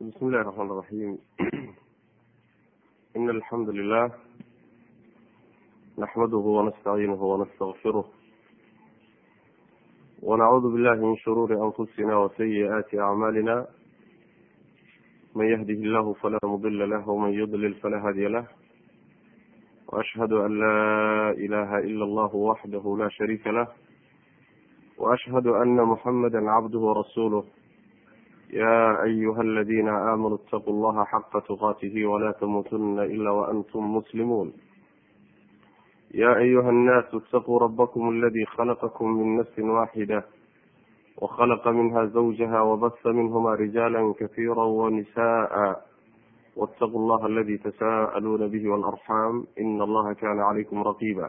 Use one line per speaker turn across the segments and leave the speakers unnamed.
بسم الله الرحمن الرحيم إن الحمد لله نحمده ونستعينه ونستغفره ونعوذ بالله من شرور أنفسنا وسيئات أعمالنا من يهده الله فلا مضل له ومن يضلل فلا هادي له وأشهد أن لا إله إلا الله وحده لا شريك له وأشهد أن محمدا عبده ورسوله يا أيها الذين آمنوا اتقوا الله حق تقاته ولا تموتن إلا وأنتم مسلمون يا أيها الناس اتقوا ربكم الذي خلقكم من نفس واحدة وخلق منها زوجها وبث منهما رجالا كثيرا ونساء واتقوا الله الذي تساءلون به والأرحام إن الله كان عليكم رقيبا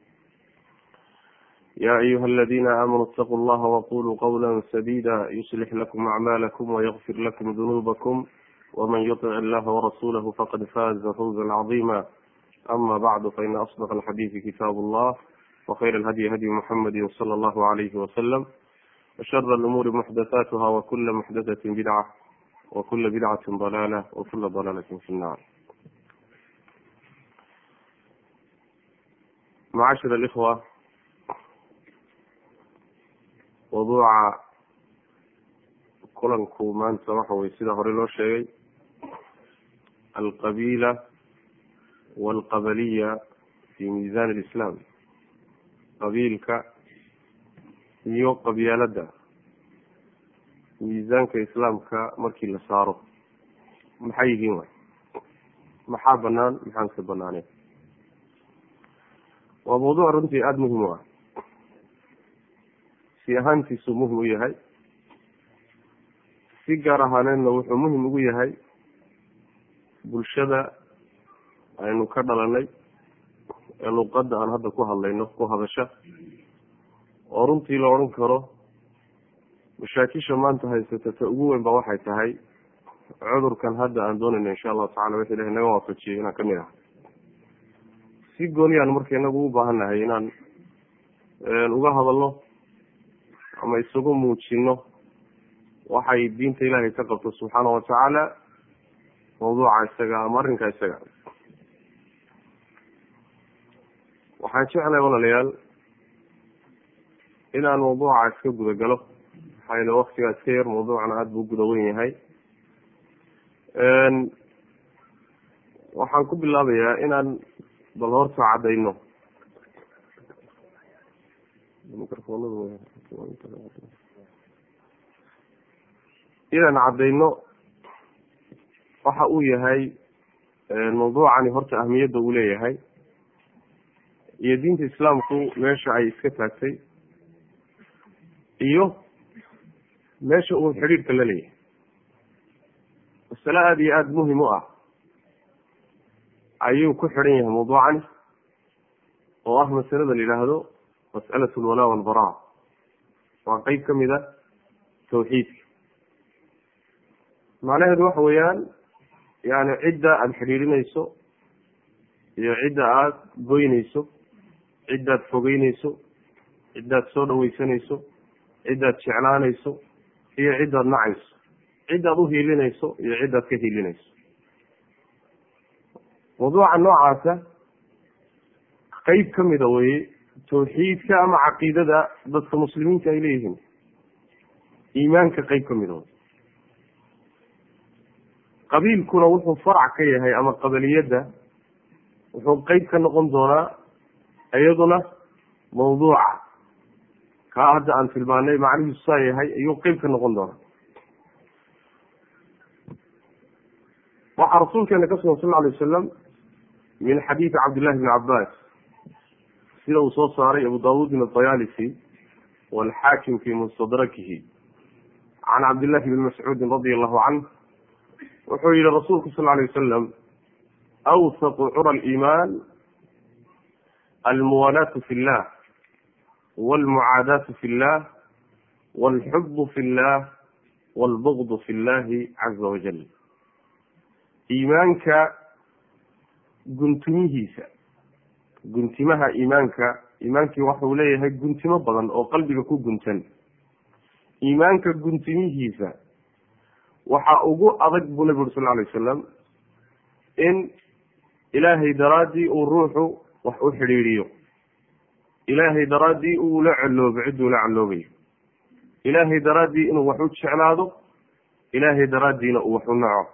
يا أيها الذين آمنوا اتقوا الله وقولوا قولا سديدا يصلح لكم أعمالكم ويغفر لكم ذنوبكم ومن يطع الله ورسوله فقد فاز فوزا عظيما أما بعد فإن أصدق الحديث كتاب الله وخير الهدي هدي محمد صلى الله عليه وسلم وشر الأمور محدثاتها وكل محدثة بدعة وكل بدعة ضلالة وكل ضلالة في النار معاشر الإخوة mawduuca kulanku maanta waxa weye sida hore loo sheegay alqabiila walqabaliya fi miisan alislaam qabiilka iyo qabyaalada miisaanka islaamka markii la saaro maxay yihiin way maxaa banaan maxaan ka banaaneen waa mawduuc runtii aada muhim u ah si ahaantiisuu muhim u yahay si gaar ahaaneedna wuxuu muhim ugu yahay bulshada aynu ka dhalanay ee luqadda aan hadda ku hadlayno ku hadasha oo runtii la odhan karo mashaakisha maanta haysata ta ugu weyn ba waxay tahay cudurkan hadda aan doonayno insha allahu tacala wixii ilahay naga waafajiyay inaan kamid ah si gooniyaan marka inagu u baahan nahay inaan uga hadalno ama isagu muujino waxay diinta ilaahay ka qabto subxaana watacaala mawduuca isaga ama arrinka isaga waxaan jeclahay walaalayaal inaan mawduuca iska guda galo maxaa yele waktigaa iska yar mawduucana aada buu guda wen yahay waxaan ku bilaabayaa inaan bal horta caddayno inaan caddayno waxa uu yahay mawduucani horta ahmiyadda uu leeyahay iyo diinta islaamku meesha ay iska taagtay iyo meesha uu xidhiirka la leeyahay masale aada iyo aada muhim u ah ayuu ku xidhan yahay mawduucani oo ah masalada la yidhaahdo mas'alat alwalaa walbaraa waa qeyb ka mid a tawxiidka macnaheedu waxa weeyaan yani cidda aada xidhiirinayso iyo cidda aada goynayso ciddaad fogeynayso ciddaad soo dhaweysanayso ciddaad jeclaanayso iyo ciddaad nacayso ciddaad uhiilinayso iyo ciddaad ka hiilinayso mawduuca noocaasa qeyb ka mida weye tawxiidka ama caqiidada dadka muslimiinta ay leeyihiin iimaanka qeyb ka mida qabiilkuna wuxuu farac ka yahay ama qabaliyadda wuxuu qeyb ka noqon doonaa iyaduna mawduuca kaa hadda aan tilmaanay macnihiisu saa yahay ayuu qeyb ka noqon doonaa waxaa rasuulkeena ka sugan sal lla alay wasalam min xadiidi cabdillahi bni cabbaas sida uu soo saaray abu dawud min adayalisi walxaakim fi mustadrakihi can cabdillahi bni mascuudin radia allahu canh wuxuu yihi rasuulku sal alay wasalam awsaqu cura aliimaan almuwalaatu fi llah walmucaadaatu fi llah walxubu fi llah walbugdu fi llahi caza wajal iimaanka guntumihiisa guntimaha iimaanka iimaankii waxau leeyahay guntimo badan oo qalbiga ku guntan iimaanka guntimihiisa waxaa ugu adag buu nabi uri sal alay wasalam in ilaahay daraaddii uu ruuxu wax u xidhiidhiyo ilaahay daraaddii uu la coloobo cidduu la coloobayo ilaahay daraaddii inuu wax u jeclaado ilaahay daraaddiina uu wax u naco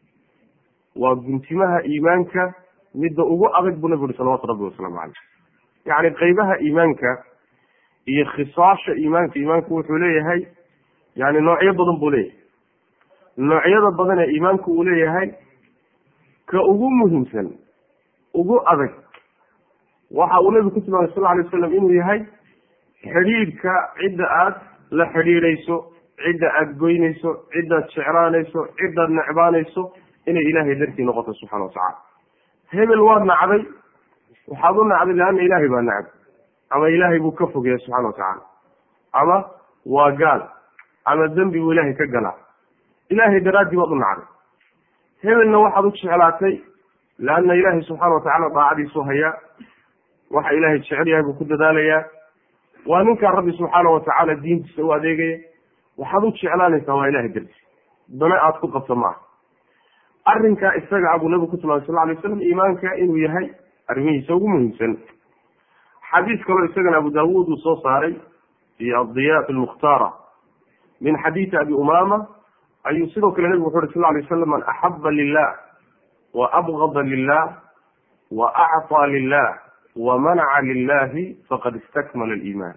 waa guntimaha iimaanka midda ugu adag buu nabi uri salawatu rabbi wasalaamu caleyh yacni qeybaha iimaanka iyo khisaasha iimaanka iimaanku wuxuu leeyahay yani noocyo badan buu leeyahay noocyada badan ee iimaanku uu leeyahay ka ugu muhiimsan ugu adag waxa uu nabigu ku tilmaamay sal alay wasalam inuu yahay xidhiidhka cidda aada la xidhiidhayso cidda aada goynayso ciddaad jeclaanayso ciddaad necbaanayso inay ilaahay dartii noqoto subxana watacala hebel waad nacday waxaad u nacday leanna ilaahay baa nacday ama ilaahay buu ka fogeeya subxana watacaala ama waa gaal ama dembi buu ilaahay ka galaa ilaahay daraaddii baad u nacday hebelna waxaad u jeclaatay leanna ilaahay subxaana watacaala daacadiisu hayaa waxa ilaahay jecel yahay buu ku dadaalayaa waa ninkaa rabbi subxaana watacaala diintiisa u adeegaya waxaad u jeclaanaysaa waa ilahay darti dana aada ku qabto maaha arrinkaa isaga abuu nabigu ku tilmaamay sal alay waslam iimaanka inuu yahay arrimihiisa ugu muhiimsan xadiis kaloo isagana abu daawuud uu soo saaray iyo addiyaat almukhtaara min xadiisi abi umama ayuu sidoo kale nabigu wuxu uhi sal lay waslam man axaba lilah wa abgada lilah wa acطaa lilah wa manaca lilahi faqad istakmala aliimaan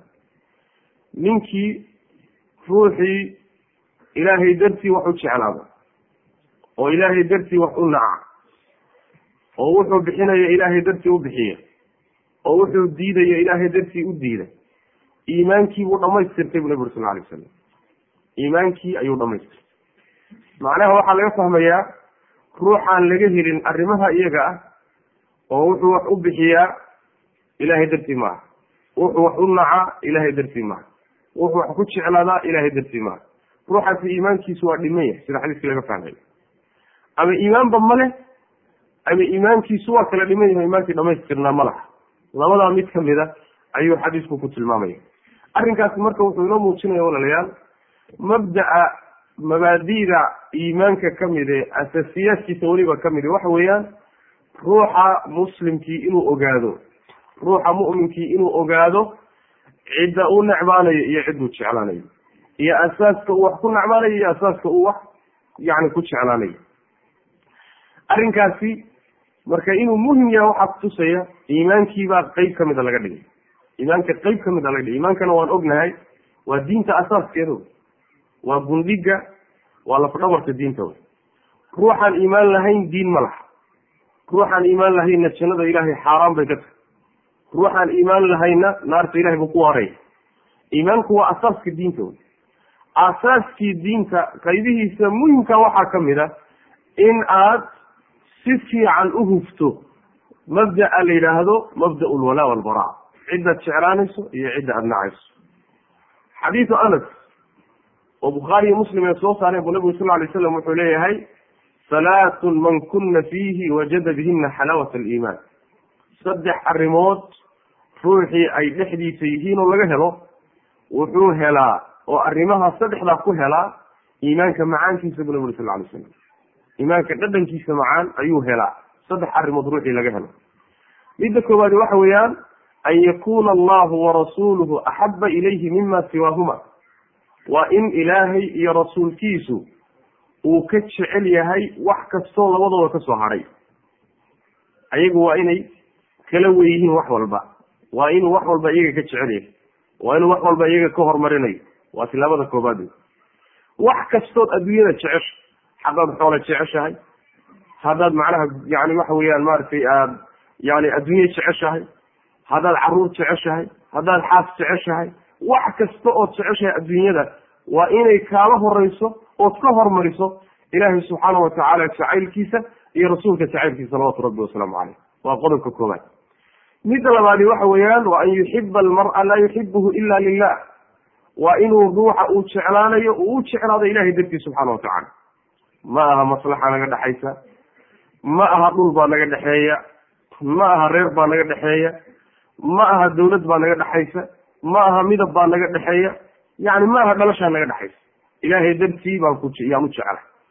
ninkii ruuxii ilaahay dartii wax u jeclaado oo ilaahay dartii wax u naca oo wuxuu bixinaya ilaahay dartii u bixiya oo wuxuu diidaya ilaahay dartii u diida iimaankii buu dhamaystirtay buu nabi uri sal alay wasalam iimaankii ayuu dhamaystirtay macnaha waxaa laga fahmayaa ruuxaan laga helin arrimaha iyaga ah oo wuxuu wax u bixiyaa ilaahay dartii maaha wuxuu wax u nacaa ilaahay dartii maaha wuxuu wax ku jeclaadaa ilaahay dartii maaha ruuxaasi iimaankiisu waa dhiman yahay sida xadiiskii laga fahmaya ama iimaanba ma leh ama iimaankiisu waa kala dhiman yahay iimaankii dhamaystirnaa ma laha labadaa mid ka mida ayuu xadiisku ku tilmaamaya arrinkaasi marka wuxuu inoo muujinaya walaalayaal mabda'a mabaadi'da iimaanka ka mid ee asaasiyaadkiisa weliba ka mid waxa weeyaan ruuxa muslimkii inuu ogaado ruuxa mu'minkii inuu ogaado cidda uu necbaanayo iyo cidduu jeclaanayo iyo asaaska uu wax ku necbaanayo iyo asaaska uu wax yani ku jeclaanayo arrinkaasi marka inuu muhim yahay waxaa kutusaya iimaankiibaa qeyb ka mida laga dhigay iimaanka qeyb ka mida laga dhigay iimaankana waan ognahay waa diinta asaaskeeda waa gundhiga waa lafdhabarka diinta wey ruuxaan iimaan lahayn diin ma laha ruuxaan iimaan lahaynna jannada ilaahay xaaraan bay ka tahay ruuxaan iimaan lahayna naarta ilahay buu ku waaraya iimaanku waa asaaska diinta wey asaaskii diinta qaybihiisa muhimka waxaa ka mid a in aad si fiican u hufto mabda'a la yidhaahdo mabda lwalaa walbara ciddaad jeclaanayso iyo cidda aada nacayso xadiidu anas oo bukhaariyo muslim ay soo saareen buu nabigu sal lay slam wuxuu leeyahay halaatun man kuna fiihi wajada bihina xalaawat aliimaan saddex arrimood ruuxii ay dhexdiisa yihiin oo laga helo wuxuu helaa oo arrimaha saddexdaa ku helaa iimaanka macaankiisa buu nabi uri sal lay slam iimaanka dhadhankiisa macaan ayuu helaa saddex arrimood ruuxii laga helo midda koowaadi waxa weeyaan an yakuna allahu warasuuluhu axaba ilayhi mima siwaahuma waa in ilaahay iyo rasuulkiisu uu ka jecel yahay wax kastoo labadooda ka soo hadhay ayagu waa inay kala weyihiin wax walba waa inuu wax walba iyaga ka jecel yahay waa inuu wax walba iyaga ka hormarinayo waa tilaabada koobaad wax kastood adduunyada jecesha haddaad xoolo jeceshahay haddaad macnaha yani waxa weeyaan maaragtay aad yani adduunye jeceshahay haddaad caruur jeceshahay haddaad xaas jeceshahay wax kasta ood jeceshahay adduunyada waa inay kaala horeyso ood ka hormariso ilaahay subxaana watacaala jacaylkiisa iyo rasuulka jacaylkiisa salawatu rabbi wasalaamu caleyh waa qodobka koobaad midda labaadi waxa weeyaan waa an yuxiba almar'a laa yuxibuhu ila lilah waa inuu ruuxa uu jeclaanayo uu u jeclaado ilahay dartiis subxaana watacaala ma aha maslaxa naga dhexaysa ma aha dhul baa naga dhexeeya ma aha reer baa naga dhexeeya ma aha dawlad baa naga dhexaysa ma aha midab baa naga dhexeeya yani ma aha dhalashaa naga dhexaysa ilaahay dartii baan ku yaan u jeclay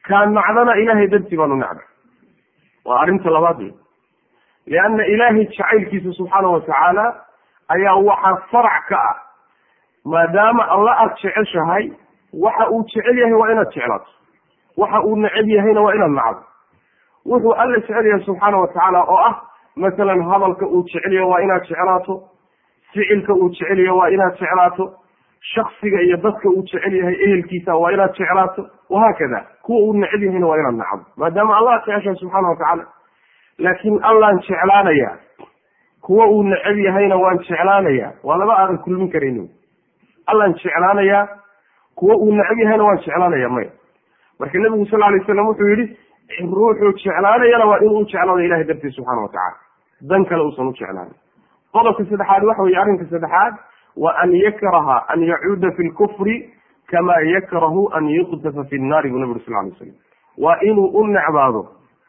kaan nacdana ilaahay dartii baanu nacda waa arrinta labaad wey lianna ilaahay jacaylkiisa subxaana watacaala ayaa waxaa farac ka ah maadaama alla aada jeceshahay waxa uu jecel yahay waa inaad jeclaato waxa uu neceb yahayna waa inaad nacdo wuxuu alla jecel yahay subxaana watacaala oo ah masalan hadalka uu jecel yahay waa inaad jeclaato ficilka uu jecel yahay waa inaad jeclaato shaksiga iyo dadka uu jecel yahay ehelkiisa waa inaad jeclaato wahaakada kuwa uu neceb yahayna waa inaad nacdo maadaama allah ad jeceshahay subxaana watacaala laakiin allaan jeclaanaya kuwa uu neceb yahayna waan jeclaanaya waa laba aadan kulmin karayni allaan jeclaanayaa kuwa uu neceb yahayna waan jeclaanaya maya marka nebigu sal alay slam wuxuu yihi ruuxuu jeclaanayana waa inuu jeclaado ilahay dartiis subxaana watacaala dan kale uusan u jeclaanin qodobka saddexaad waxa weye arrinka saddexaad wa an yakraha an yacuuda fi lkufri kama yakrahu an yuqdafa fi nnaari buu nabi uri sal lay slam waa inuu u necbaado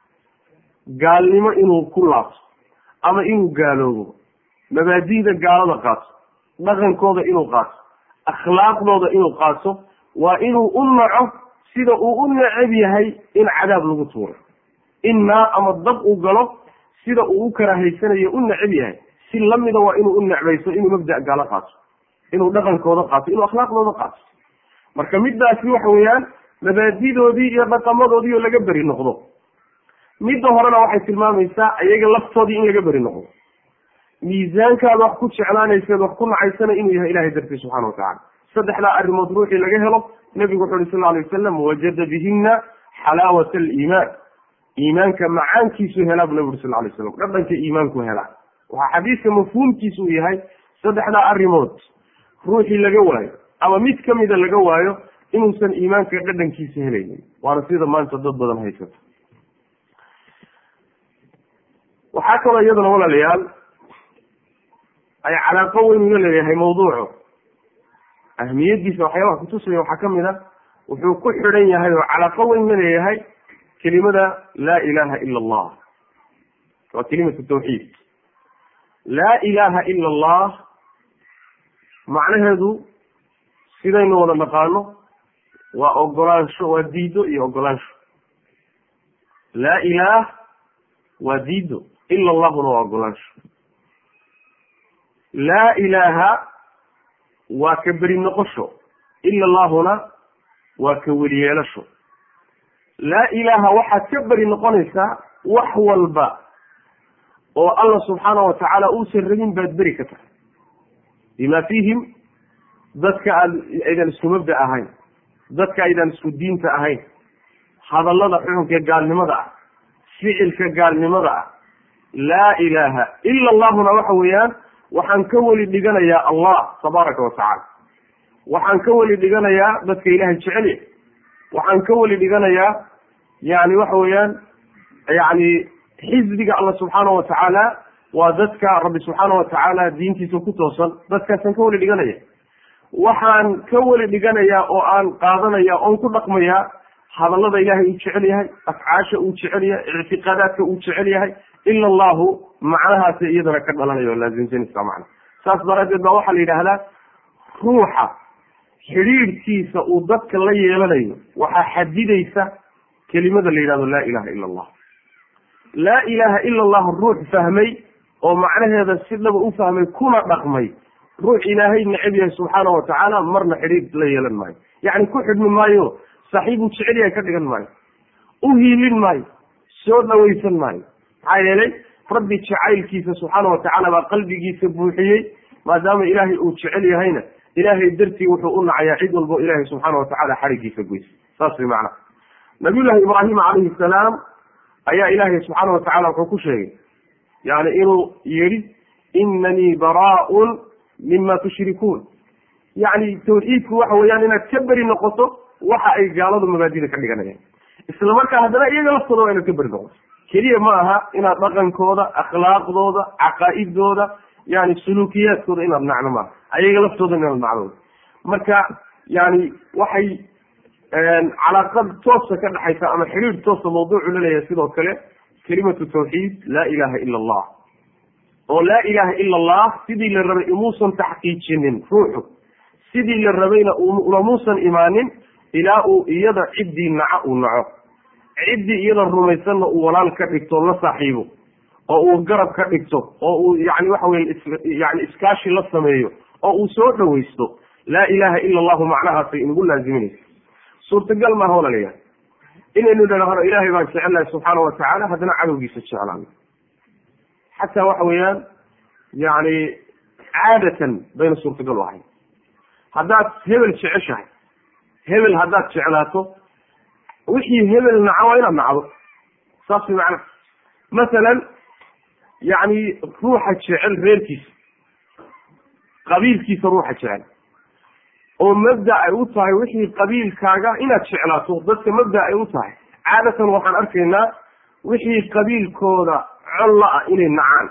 gaalnimo inuu ku laabto ama inuu gaaloobo mabaadi'da gaalada qaato dhaqankooda inuu qaato akhlaaqdooda inuu qaato waa inuu u naco sida uu u neceb yahay in cadaab lagu tuuro in naar ama dab uu galo sida uu u karaahaysanayo u neceb yahay si lamida waa inuu u necbayso inuu mabda gaalo qaato inuu dhaqankooda qaato inuu akhlaaqdooda qaato marka midaasi waxa weeyaan mabaadidoodii iyo dhaqamadoodii oo laga beri noqdo midda horena waxay tilmaamaysaa iyaga laftoodii in laga beri noqdo miisaankaada wax ku jeclaanayseed wax ku nacaysana inuu yahay ilahay dartii subxana watacala saddexdaa arrimood ruuxii laga helo nebigu wuxu uhi sal alay wasalam wajada bihina xalaawat aliimaan iimaanka macaankiisu helaa bu nabi uri sal lay slam dhadhanka iimaanku helaa waxaa xadiiska mafhuumkiisu uu yahay saddexdaa arrimood ruuxii laga waayo ama mid kamida laga waayo inuusan iimaanka dhadhankiisa helaynin waana sida maanta dad badan haysato waxaa kaloo iyadana walaalayaal ay calaaqo weyn ula leeyahay mawduucu ahmiyadiisa waxyaabaha kutusaya waxaa kamid a wuxuu ku xidhan yahay oo calaaqo weyn la leeyahay kelimada laa ilaha ila allah waa kelimatu tawxiid laa ilaha ila allah macnaheedu sidaynu wada naqaano waa ogolaansho waa diido iyo ogolaansho laa ilaah waa diido ila allahuna waa ogolaansho laa ilaaha waa ka beri noqosho ila allahuna waa ka weliyeelasho laa ilaaha waxaad ka beri noqonaysaa wax walba oo allah subxaana watacaala uusan rabin baad beri ka tahay bima fiihim dadka aad aydan isku mabda ahayn dadka aydan isku diinta ahayn hadallada xuxunka gaalnimada ah ficilka gaalnimada ah laa ilaaha ila allahuna waxa weeyaan waxaan ka weli dhiganayaa allah tabaaraka watacaala waxaan ka weli dhiganayaa dadka ilaahay jecelya waxaan ka weli dhiganayaa yani waxa weeyaan yani xisbiga alla subxaana watacaala waa dadka rabbi subxaana watacaala diintiisa ku toosan dadkaasaan ka weli dhiganaya waxaan ka weli dhiganayaa oo aan qaadanaya oon ku dhaqmayaa hadallada ilaahay uu jecel yahay afcaasha uu jecel yahay ictiqaadaadka uu jecel yahay ila allahu macnahaasi iyadana ka dhalanaya oo laasimsanaysa macna saas daraaddeed baa waxaa la yidhaahdaa ruuxa xidhiidhkiisa uu dadka la yeelanayo waxaa xadidaysa kelimada la yidhahdo laa ilaha ila allah laa ilaha ila allah ruux fahmay oo macnaheeda si dhaba u fahmay kuna dhaqmay ruux ilaahay neceb yahay subxaana watacaala marna xidhiidh la yeelan maayo yacni ku xidhmi maayo saaxiibuu jecel yahay ka dhigan maayo u hiilin maayo soo dhawaysan maayo maxaa yeelay rabbi jacaylkiisa subxaana watacaala baa qalbigiisa buuxiyey maadaama ilaahay uu jecel yahayna ilaahay dartii wuxuu u nacayaa cid walbo ilaahay subxaana watacaala xarigiisa goysa saas way macnaha nabiyullahi ibraahima calayhi salaam ayaa ilaahay subxaana watacaala wuxuu ku sheegay yani inuu yidhi inanii baraaun mima tushrikuun yani tawxiidku waxa weeyaan inaad ka beri noqoto waxa ay gaaladu mabaadida ka dhiganayaan isla markaa haddana iyaga laftooda waa inaad ka beri noqoto keliya ma aha inaad dhaqankooda akhlaaqdooda caqaa'idooda yani suluukiyaadkooda inaad nacno maaha ayaga laftooda inaad nacdo marka yani waxay calaaqad toosa ka dhexaysa ama xiriir toosa mawduucu laleeyahay sidoo kale kelimatu tawxiid laa ilaha ila allah oo laa ilaha ila allah sidii la rabay imuusan taxqiijinin ruuxu sidii la rabayna ulamuusan imaanin ilaa uu iyada ciddii naco uu naco ciddii iyada rumaysanna uu walaal ka dhigto la saaxiibo oo uu garab ka dhigto oo uu yani waxa weye yani iskaashi la sameeyo oo uu soo dhawaysto laa ilaha ila allahu macnahaasay inagu laaziminaysa suurtagal maaha walalayaal inaynu dhahno ilaahay baan jecelnahay subxaana watacaala haddana cadowgiisa jeclaano xataa waxa weeyaan yani caadatan bayna suurtagal u ahay haddaad hebel jeceshahay hebel haddaad jeclaato wixii hebel naca waa inaad nacdo saas way macnaha masalan yani ruuxa jecel reerkiisa qabiilkiisa ruuxa jecel oo mabda ay u tahay wixii qabiilkaaga inaad jeclaato dadka mabda ay u tahay caadatan waxaan arkaynaa wixii qabiilkooda colla ah inay nacaan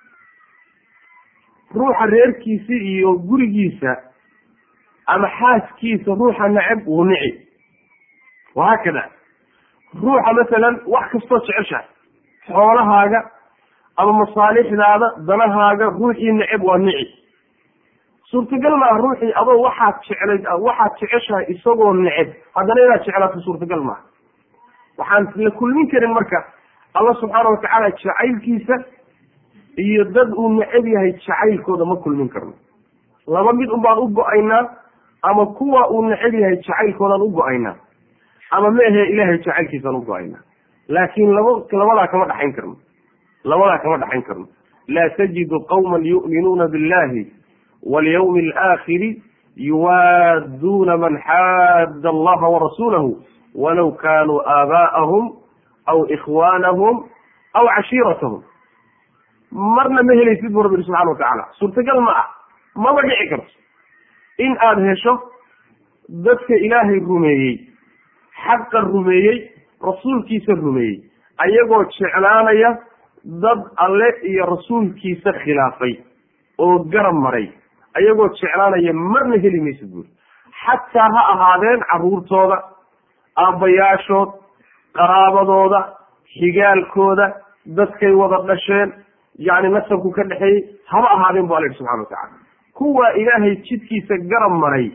ruuxa reerkiisa iyo gurigiisa ama xaaskiisa ruuxa neceb wuu nici wahaakada ruuxa masalan wax kastoo jeceshahay xoolahaaga ama masaalixdaada danahaaga ruuxii neceb waa nici suurtagal maaha ruuxii adoo waxaad jeclay waxaad jeceshahay isagoo neceb haddana inaad jeclaato suurtagal maaha waxaan la kulmin karin marka alla subxaana watacaala jacaylkiisa iyo dad uu neceb yahay jacaylkooda ma kulmin karno laba mid un baan u go-aynaa ama kuwa uu neceb yahay jacaylkoodaan u go-aynaa ama ma ahe ilahay jacaylkiisaan u go-aynaa laakiin laba labadaa kama dhaxayn karno labadaa kama dhaxayn karno laa tajidu qawma yu'minuuna billahi walyawmi alaakhiri yuwaadduuna man xaadda allaha warasuulahu walaw kaanuu aabaa'ahum aw ikhwaanahum aw cashiiratahum marna ma helaysid bu rabbi subxana watacaala suurtagal ma ah maba dhici karto in aada hesho dadka ilaahay rumeeyey xaqa rumeeyey rasuulkiisa rumeeyey ayagoo jeclaanaya dad alle iyo rasuulkiisa khilaafay oo garab maray ayagoo jeclaanaya marna heli maysid buuri xataa ha ahaadeen caruurtooda aabbayaashood qaraabadooda xigaalkooda dadkay wada dhasheen yani nasabku ka dhexeeyey haba ahaadeen bu alla yihi subxana watacala kuwa ilaahay jidkiisa garab maray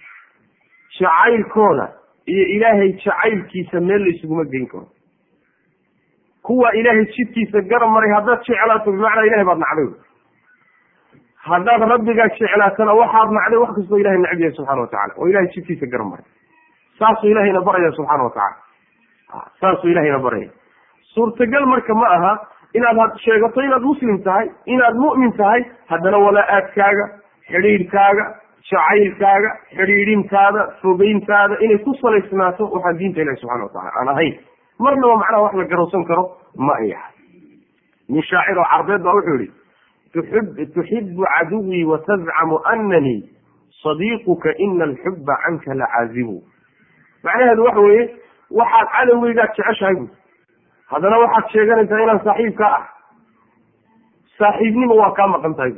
jacaylkooda iyo ilaahay jacaylkiisa meel la isuguma geyn karo kuwa ilaahay jidkiisa garab maray haddaad jeclaato bimacnaa ilahay baad nacday haddaad rabbigaa jeclaatana waxaad nacday wax kastoo ilahay necb yahay subxana watacala oo ilahay jidkiisa garab maray saasuu ilahayna baraya subxaana watacala saasuu ilahayna baraya suurtagal marka ma aha inaad sheegato inaad muslim tahay inaad mu'min tahay haddana walaa-aadkaaga xidhiidhkaaga jacaylkaaga xidhiidhintaada fogeyntaada inay ku salaysnaato waxaan diinta ilahi subxana watacala aan ahayn marnaba macnaha wax la garowsan karo ma ay ahay nin shaacir oo carbeed baa wuxuu yihi tuxib tuxibu caduwii watazcamu ananii sadiiquka ina alxuba canka lacaazibu macnaheedu waxa weeye waxaad cadowgeygaad jeceshahay bu haddana waxaad sheeganaysaa inaan saaxiibkaa ah saaxiibnimo waa kaa maqan tahay bu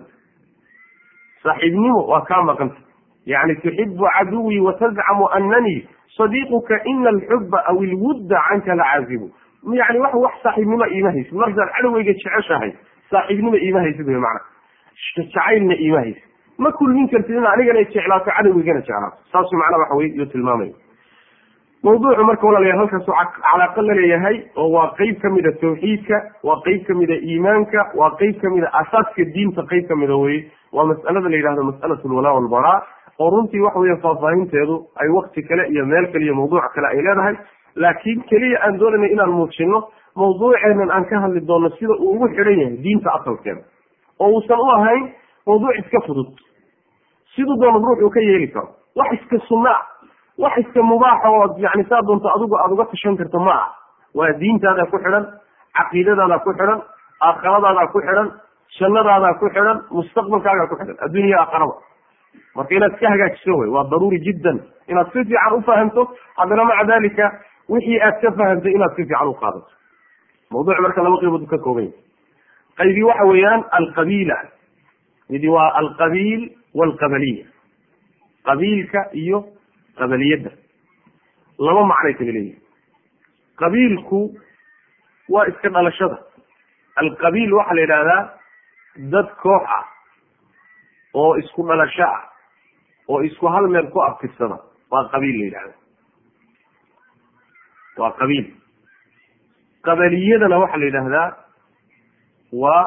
saaxiibnimo waa kaa maqan tahay yani tuxibu caduwii watazcamu ananii sadiiquka ina alxuba aw ilwudda canka lacaazibu yani wax wax saaxiibnimo iima haysid markaad cadowgeyga jeceshahay saaxiibnimo iima haysid wy mana jacaylna iima haysid ma kulmin kartid in anigana jeclaato cadowgeygana jeclaato saasu macnaa waxa wey yuu tilmaamaya mawduucu marka walaalayaal halkaasu calaaqa la leeyahay oo waa qeyb kamida tawxiidka waa qeyb kamida iimaanka waa qeyb kamida asaaska diinta qeyb kamida weye waa mas'alada la yidhahdo mas'alat lwalaa walbaraa oo runtii waxa weya faahfaahinteedu ay wakti kale iyo meel kale iyo mawduuc kale ay leedahay laakiin keliya aan doonayna inaan muujino mawduuceenan aan ka hadli doono sida uu ugu xidhan yahay diinta asalkeeda oo uusan u ahayn mawduuc iska fudud siduu doono ruux uu ka yeeli karo wax iska sunnaa wax iska mubaaxa oo yani saa doonto adigu aada uga tashan karto ma ah waa diintaada ku xidhan caqiidadaada ku xidhan aakhiradaada ku xidhan jannadaada ku xidhan mustaqbalkaaga ku xidhan adduunya aakharaba marka inaad iska hagaajiso wey waa daruuri jiddan inaad si fiican ufahamto haddana maca dalika wixii aad ka fahamtay inaad si fiican uqaadato mawduuc marka laba qaybood ka kooban yahy qaybi waxa weeyaan alqabiila midi waa alqabiil walqabaliya qabiilka iyo qabaliyadda laba macnay kala leeyihin qabiilku waa iska dhalashada alqabiil waxaa la yidhahdaa dad koox ah oo isku dhalasho ah oo isku hal meel ku abtirsada waa qabiil la yidhahda waa qabiil qabaliyadana waxaa la yidhaahdaa waa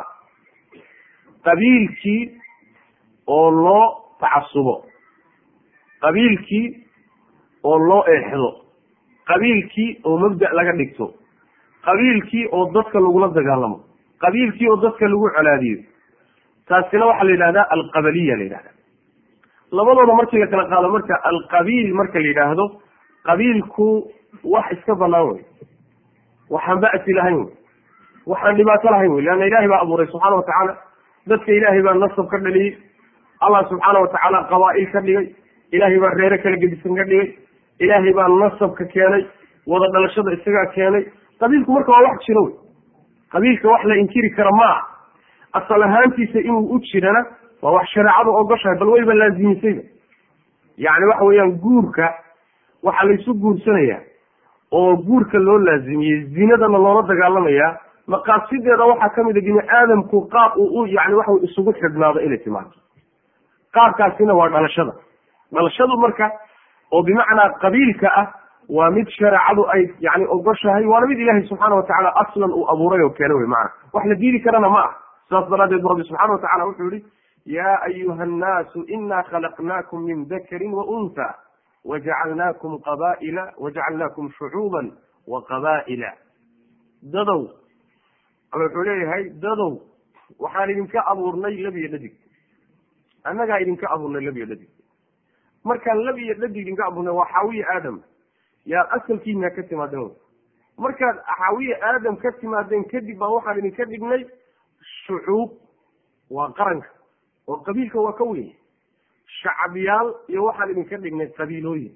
qabiilkii oo loo tacasubo qabiilkii oo loo eexdo qabiilkii oo mabda' laga dhigto qabiilkii oo dadka lagula dagaalamo qabiilkii oo dadka lagu colaadiyo taasina waxaa la yidhahdaa alqabaliya la yidhahda labadooda markii la kala qaado marka alqabiil marka la yidhaahdo qabiilku wax iska banaan wey waxaan ba'si lahayn wey waxaan dhibaato lahayn wey leanna ilahay baa abuuray subxaana watacaala dadka ilaahay baa nasab ka dhaliyey allah subxaana watacaala qabaa'il ka dhigay ilaahay baa reere kala gedisan ka dhigay ilaahay baa nasabka keenay wada dhalashada isagaa keenay qabiilku marka waa wax jiro wey qabiilka wax la inkiri kara ma ah asal ahaantiisa inuu u jirana waa wax shareecadu ogoshahay bal wayba laazimisayba yacni waxa weeyaan guurka waxaa laysu guursanayaa oo guurka loo laazimiyey zinadana loola dagaalamayaa maqaasideeda waxaa kamid a bini aadamku qaab uu u yani waxa isugu xidhnaado inay timaado qaabkaasina waa dhalashada dhalashadu marka oo bimacnaa qabiilka ah waa mid shareecadu ay yani ogoshahay waana mid ilahay subxaana watacaala aslan uu abuuray oo keena wey maana wax la diidi karana ma ah sidaas daraadeed bu rabbi subxana watacala wuxuu yihi ya ayuha annaasu ina khalaqnaakum min dakarin wa unha wajacalnaakum qabaila wajacalnaakum shucuuban wa qabaa'ila dadow alla wuxuu leeyahay dadow waxaan idinka abuurnay lab iyo dhadig annagaa idinka abuurnay lab iyo dhadig markaan lab iyo dhadig idinka abuurnay waa xaawiye aadam yaad asalkiina ka timaadeen wy markaad xaawiye aadam ka timaadeen kadib baa waxaan idinka dhignay shucuub waa qaranka oo qabiilka waa ka weyn shacabyaal iyo waxaan idinka dhignay qabiilooyin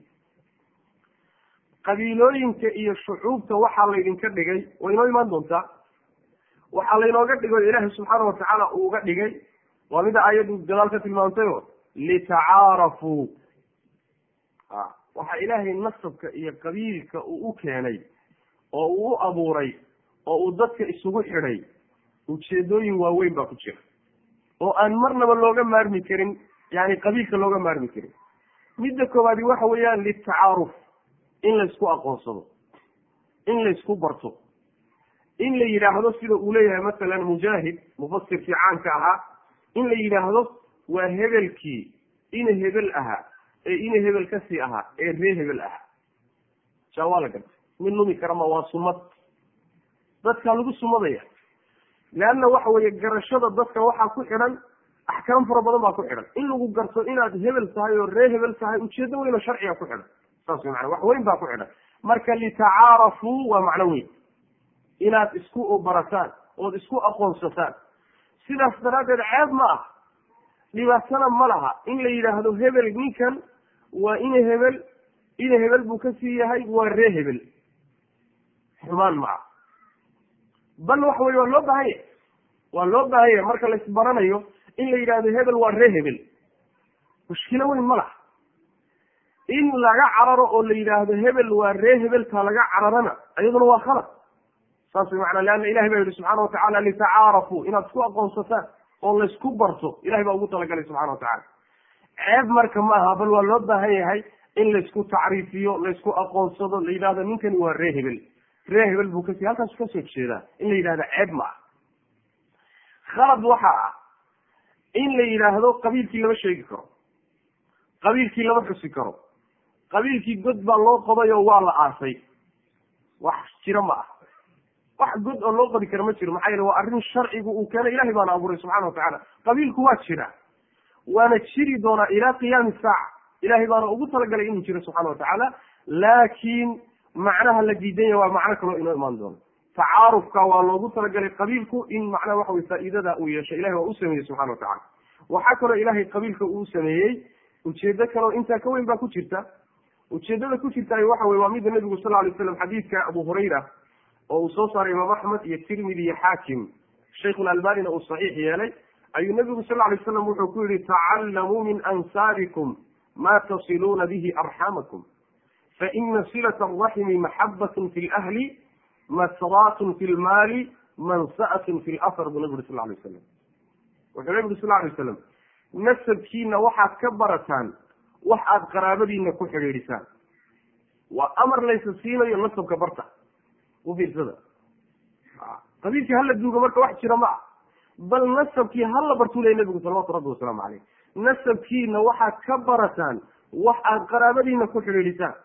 qabiilooyinka iyo shucuubta waxaa laydinka dhigay way inoo imaan doontaa waxaa laynooga dhigo ilaahay subxaana watacaala uuga dhigay waa mida aayaddu gadaal ka tilmaamtayo litacaarafuu a waxaa ilaahay nasabka iyo qabiilka uu u keenay oo uu u abuuray oo uu dadka isugu xidhay ujeedooyin waaweyn baa ku jira oo aan marnaba looga maarmi karin yani qabiilka looga maarmi karin midda koowaadi waxa weeyaan litacaaruf in laysku aqoonsado in laysku barto in la yidhaahdo sida uu leeyahay masalan mujaahid mufasirkii caanka ahaa in la yidhaahdo waa hebelkii ina hebel ahaa ee ina hebel kasii ahaa ee ree hebel ahaa jaa waa la gartay mid lumi karama waa sumad dadkaa lagu sumadaya leanna waxa weeye garashada dadka waxaa ku xidhan axkaam fara badan baa ku xidhan in lagu garto inaad hebel tahay oo ree hebel tahay ujeedo weyn oo sharciga ku xidhan saas mana wax weyn baa ku xidhan marka litacaarafuu waa macno weyn inaad isku barataan ood isku aqoonsataan sidaas daraaddeed ceeb ma ah dhibaatana ma laha in la yidhaahdo hebel ninkan waa ina hebel ina hebel buu kasii yahay waa ree hebel xumaan ma ah bal waxa weye waa loo baahan yahay waa loo baahan yahay marka la isbaranayo in la yidhahdo hebel waa ree hebel mushkilo weyn ma laha in laga cararo oo la yidhaahdo hebel waa ree hebeltaa laga cararana iyaduna waa khalad saas way macnaa leanna ilahay baa yihi subxana watacala litacaarafuu inaad isku aqoonsataan oo laysku barto ilahay baa ugu talagalay subxana watacala ceeb marka ma aha bal waa loo baahan yahay in laysku tacriifiyo laysku aqoonsado la yidhahdo ninkani waa ree hebel ree hebel buu kasi halkaasu kasoo jeedaa in la yidhahdo ceeb ma ah khalad waxa ah in la yidhaahdo qabiilkii lama sheegi karo qabiilkii lama xusi karo qabiilkii god baa loo qoday oo waa la aasay wax jiro ma ah wax god oo loo qodi karo ma jiro maxaa yeele waa arrin sharcigu uu keenay ilahay baana abuuray subxana watacala qabiilku waa jira waana jiri doonaa ilaa qiyaami saaca ilahay baana ugu talagalay inuu jiro subxana watacaala laakiin macnaha la diidanya waa macno kaloo inoo imaan doono tacaarufka waa loogu talagalay qabiilku in macnaha waxa weye faa'iidada uu yeesho ilahay waa u sameeyey subxana watacala waxaa kaloo ilahay qabiilka uu sameeyey ujeedo kaleo intaa ka weyn baa ku jirta ujeedada ku jirta waxa weye waa mida nabigu sal lay slam xadiidka abu hurayra oo uu soo saaray imaam axmed iyo tirmidi iyo xaakim shaykhulalbanina uu saxiix yeelay ayuu nabigu sal lay slam wuxuu ku yihi tacallamuu min ansaabikum ma tasiluuna bihi arxamakum faina silat araximi maxabatn fi lahli masraatun fi lmaali mansa'atun fi lasr buu nabi uri sal lay slam wuxuu nabi uri sal lay slam nasabkiina waxaad ka barataan wax aad qaraabadiina ku xidhiidhisaan waa amar laysa siinayo nasabka barta u fiirsada qabiilkii hala duugo marka wax jira ma ah bal nasabkii hala bartuu ley nabigu salawatu rabbi wasalaamu caleyh nasabkiina waxaad ka barataan wax aad qaraabadiina ku xidhiidhisaan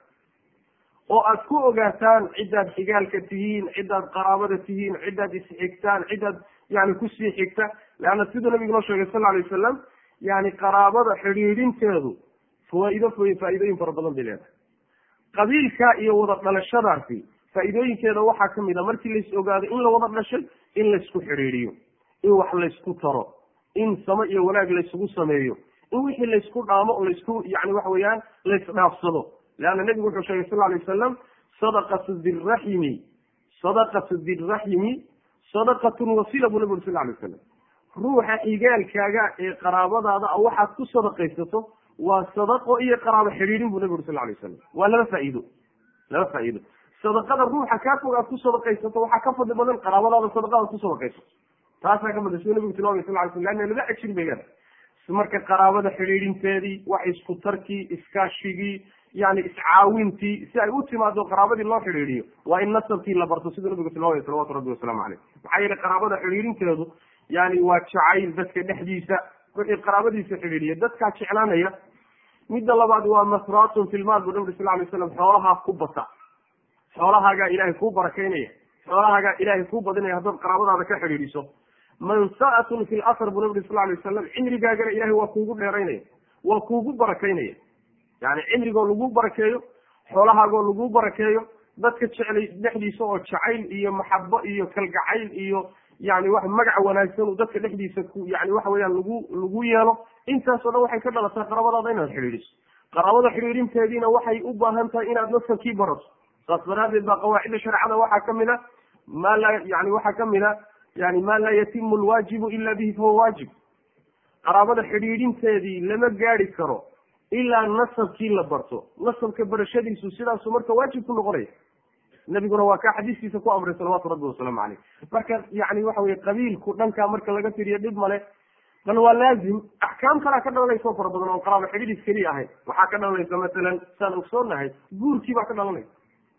oo aad ku ogaataan cidaad xigaalka tihiin cidaad qaraabada tihiin cidaad isxigtaan cidaad yani kusii xigta leanna siduu nabigu noo sheegay sal alay wasalam yani qaraabada xidhiidhinteedu fawaa'ido faa'iidooyin fara badan bay leedahay qabiilka iyo wada dhalashadaasi faa'iidooyinkeeda waxaa kamid a markii lais ogaado in la wada dhashay in laysku xidhiidhiyo in wax laysku taro in samo iyo wanaag laysugu sameeyo in wixii laysku dhaamo laysku yani waxa weeyaan laysdhaafsado leanna nebigu wuxuu sheegay sal alay wasalam sadaqatu diraximi sadaqatu diraximi sadaqatun wasila buu nabi uri sal alay wasalam ruuxa xigaalkaaga ee qaraabadaada a waxaad ku sadaqaysato waa sadaqo iyo qaraabo xidhiidhin buu nabi uri sal alay wasalam waa laba faa'iido laba faa'iido sadaqada ruuxa kaa fog aad ku sadaqaysato waxaa ka fadli badan qaraabadaada sadaqada ad ku sadaqaysato taasaa ka badan siduu nabigu tilmaamay sal ly sl leanna laba ajir bay leedahay marka qaraabada xidhiidhinteedii wax isku tarkii iskaashigii yani iscaawintii si ay u timaado qaraabadii loo xidhiidhiyo waa in nasabkii la barto siduu nabigu tilmaamay salawatu rabbi wasalaamu caleyh maxaa yeele qaraabada xidhiidhinteedu yani waa jacayl dadka dhexdiisa wixii qaraabadiisa xidhiidhiya dadkaa jeclaanaya midda labaad waa masraatun filmaal buu nabi sal lay slam xoolahaa ku bata xoolahaagaa ilaahay kuu barakaynaya xoolahaagaa ilaahay kuu badinaya haddaad qaraabadaada ka xidhiidhiso mansa'atun fi lasr buu nabi sal lay wasalam cimrigaagana ilahay waa kuugu dheeraynaya waa kuugu barakaynaya yani cimrigoo lagu barakeeyo xoolahaagoo lagu barakeeyo dadka jeclay dhexdiisa oo jacayl iyo maxabo iyo kalgacayl iyo yani wax magac wanaagsan uu dadka dhexdiisa ku yani waxa weyaan lagu lagu yeelo intaasoo dhan waxay ka dhalataa qaraabadaada inaad xidhiidhiso qaraabada xidhiidhinteediina waxay u baahan tahay inaad nasabkii barato saas daraadeed baa qawaacidda shareecada waxaa kamid a maa laa yani waxaa kamid a yani maa laa yatimu lwaajibu ila bihi fahuwa waajib qaraabada xidhiidhinteedii lama gaadi karo ilaa nasabkii la barto nasabka barashadiisu sidaasu marka waajib ku noqonaya nabiguna waa kaa xadiiskiisa ku amray salawatu rabbi wasalaamu caleyh marka yani waxa weye qabiilku dhankaa marka laga tiriyo dhib male bal waa laazim axkaam kalaa ka dhalanaysa oo fara badan oo qaraabo xidhiidhis keliya ahayn waxaa ka dhalanaysa masalan saan ogsoonahay guurkii baa ka dhalanaysa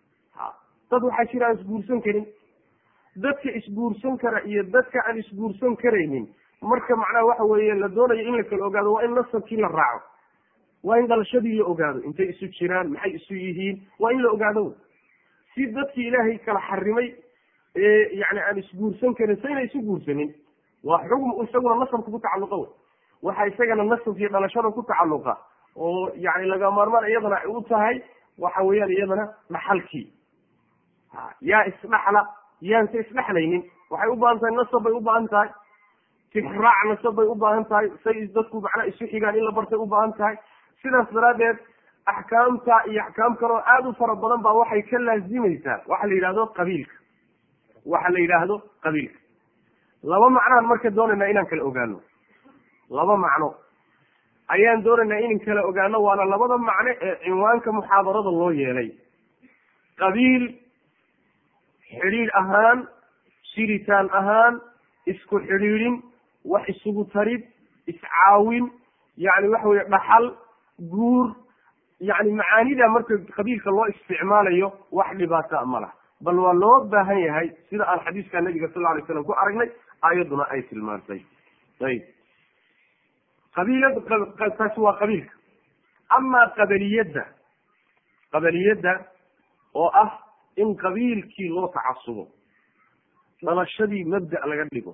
ha dad waxaa jira aan isguursan karin dadka isguursan kara iyo dadka aan isguursan karaynin marka macnaha waxa weeye la doonayo in la kala ogaado waa in nasabkii la raaco waa in dhalashadii la ogaado intay isu jiraan maxay isu yihiin waa in la ogaado si dadkii ilaahay kala xarimay ee yani aan isguursan karin sayna isu guursanin waa xugm isaguna nasabka ku tacalluqa wey waxa isagana nasabkii dhalashada ku tacalluqa oo yani laga maarmaan iyadana ay u tahay waxa weeyaan iyadana dhaxalkii yaa isdhaxla yaanse isdhexlaynin waxay u baahan tahay nasab bay u baahan tahay tixraac nasab bay u baahan tahay say dadku macnaa isu xigaan in la bartay u baahan tahay sidaas daraaddeed axkaamta iyo axkaam kaleo aada u fara badan baa waxay ka laazimaysaa waxa la yidhahdo qabiilka waxa la yidhaahdo qabiilka laba macnoan marka doonaynaa inaan kala ogaano laba macno ayaan doonaynaa inaan kala ogaano waana labada macno ee cinwaanka muxaadarada loo yeelay qabiil xidhiidh ahaan shiritaan ahaan isku xidhiidhin wax isugu tarid iscaawin yani waxa weye dhaxal guur yani macaanida marka qabiilka loo isticmaalayo wax dhibaata ma laha bal waa loo baahan yahay sida aan xadiiska nabiga sal lla alay slam ku aragnay ayaduna ay tilmaantay ayib qabiilad taasi waa qabiilka amaa qabaliyadda qabaliyadda oo ah in qabiilkii loo tacasubo dhalashadii mabda' laga dhigo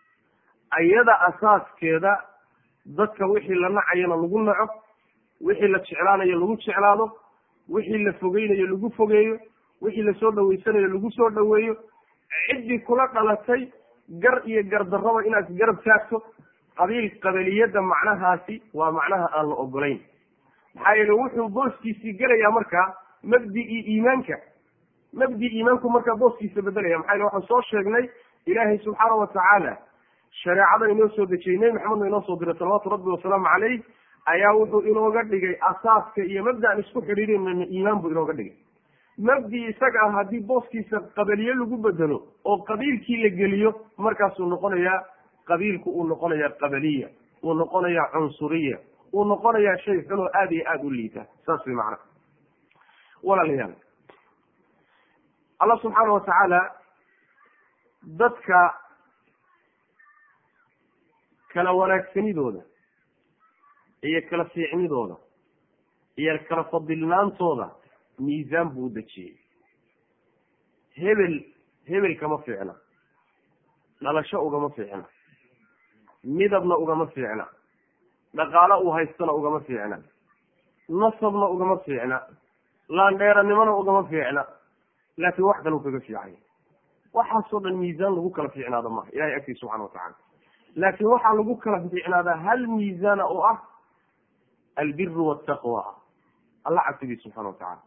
ayada asaaskeeda dadka wixii la nacayana lagu naco wixii la jeclaanayo lagu jeclaado wixii la fogeynayo lagu fogeeyo wixii lasoo dhaweysanayo lagu soo dhaweeyo ciddii kula dhalatay gar iyo gardarraba inaad garab taagto qabiil qabiliyadda macnahaasi waa macnaha aan la ogolayn maxaa yeele wuxuu booskiisii gelayaa markaa mabdi-ii iimaanka mabdi iimaanku markaa booskiisa bedelaya maxaa yele waxaan soo sheegnay ilaahay subxaana watacaala shareecada inoo soo dejiyey nebi maxamedna inoo soo diray salawaatu rabbi wasalaamu caleyh ayaa wuxuu inooga dhigay asaaska iyo mabdaan isku xidhiirinana iimaan buu inooga dhigay mabdi isaga ah haddii booskiisa qabaliye lagu bedelo oo qabiilkii la geliyo markaasuu noqonayaa qabiilku uu noqonayaa qabaliya uu noqonayaa cunsuriya uu noqonayaa shay xun oo aada iyo aada u liita saas way macana walaalayaal allah subxaana watacaala dadka kala wanaagsanidooda iyo kala fiicnidooda iyo kala fadilnaantooda miisaan buu u dejiyey hebel hebel kama fiicna dhalasho ugama fiicna midabna ugama fiicna dhaqaalo uu haystana ugama fiicna nasabna ugama fiicna laandheeranimona ugama fiicna laakiin wax kaleu kaga fiicanya waxaasoo dhan miisaan lagu kala fiicnaado maha ilahay agtiisa subxana watacala laakiin waxaa lagu kala fiicnaadaa hal miisaana oo ah albiru waltaqwa alla cabsigiis subxana watacala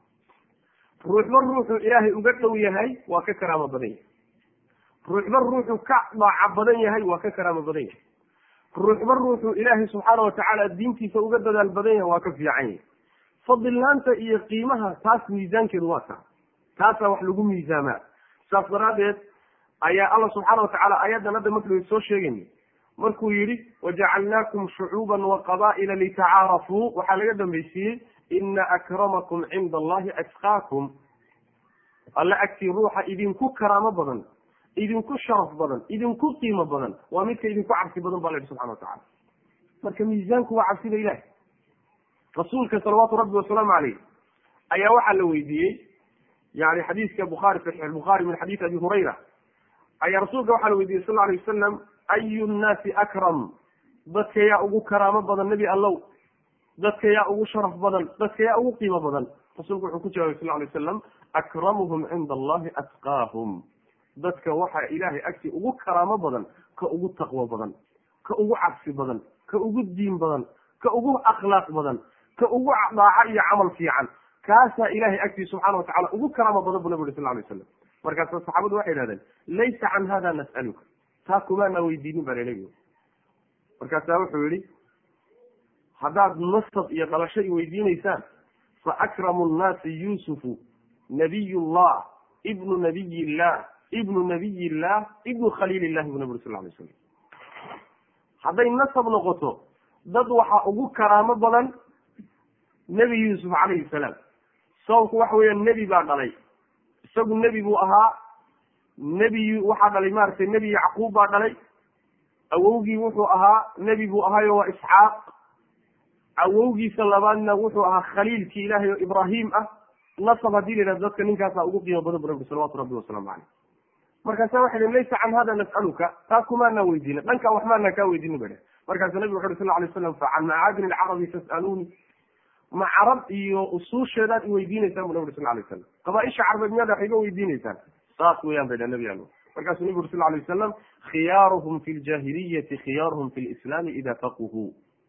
ruuxba ruuxuu ilaahay uga dhow yahay waa ka karaamo badan yahay ruuxba ruuxuu ka daaca badan yahay waa ka karaamo badan yahay ruuxba ruuxuu ilaahay subxaana watacaala diintiisa uga dadaal badan yahay waa ka fiican yahay fadilnaanta iyo qiimaha taas miisaankeedu waa taa taasaa wax lagu miisaamaa saas daraaddeed ayaa alla subxaana watacaala aayaddan hadda markaynu soo sheegayna markuu yidhi wajacalnaakum shucuuban wa qaba'ila litacaarafuu waxaa laga dambaysiiyey ina akramakum cinda allahi atqaakum alla agtii ruuxa idinku karaamo badan idinku sharaf badan idinku qiimo badan waa midka idinku cabsi badan ba la yidhi subxana watacala marka miisaanku waa cabsida ilahi rasuulka salawaatu rabbi wasalaamu caleyh ayaa waxaa la weydiiyey yani xadiiska bukhaari saxiix bukhaari min xadiisi abi hurayra ayaa rasuulka waxaa la weydiiyey sal alay wasalam ayu nnaasi akram dadka yaa ugu karaamo badan nebi allow dadka yaa ugu sharaf badan dadka yaa ugu qiimo badan rasuulku wuxuu ku jawabay sal alay wasalam akramuhum cinda allahi atqaahum dadka waxaa ilaahay agtii ugu karaamo badan ka ugu taqwo badan ka ugu cabsi badan ka ugu diin badan ka ugu akhlaaq badan ka ugu daaco iyo camal fiican kaasaa ilahay agtii subxaana watacala ugu karaamo badan bu nabi uri sal lay slam markaasa saxaabadu waxay idhahdeen laysa can hada nas'aluka taa kumaana weydiinin baa laleeyahy markaasaa wuxuu yihi haddaad nasab iyo dhalasho i weydiinaysaan fa akramu nnaasi yuusufu nabiy llah ibnu nabiy illah ibnu nabiy illah ibnu khaliil illahi bu nabi uri sal lay slam hadday nasab noqoto dad waxaa ugu karaamo badan nebi yuusuf calayhi salaam sababku waxa weeya nebi baa dhalay isagu nebi buu ahaa nebi waxaa dhalay maaragtay nebi yacquub baa dhalay awowgii wuxuu ahaa nebi buu ahaayo waa isxaaq awowgiisa labaadna wuxuu ahaa khaliilkii ilaahay oo ibraahim ah nasab haddii la yidhahdo dadka ninkaasaa ugu qiimo badan bu nabi salawatu rabbi wasalaamu caleyh markaasa waxay dhen laysa can hada nas'aluka taa kumaanaa weydiina dhankaa wax maanaa kaa weydiina ba dheh markaasu nabigu wuxu uri sal lay slam fa can macaadin alcarabi tas'aluuni ma carab iyo usuusheedaad i weydiinaysaan bu nabi uri sal lay slam qabaaisha carbeed miyaad wax iga weydiinaysaan saas weyaan bay dheh nabi allo markaasuu nabigu uri sal lay wasalam khiyaaruhum fi ljahiliyati khiyaaruhum fi lislaami ida faquhuu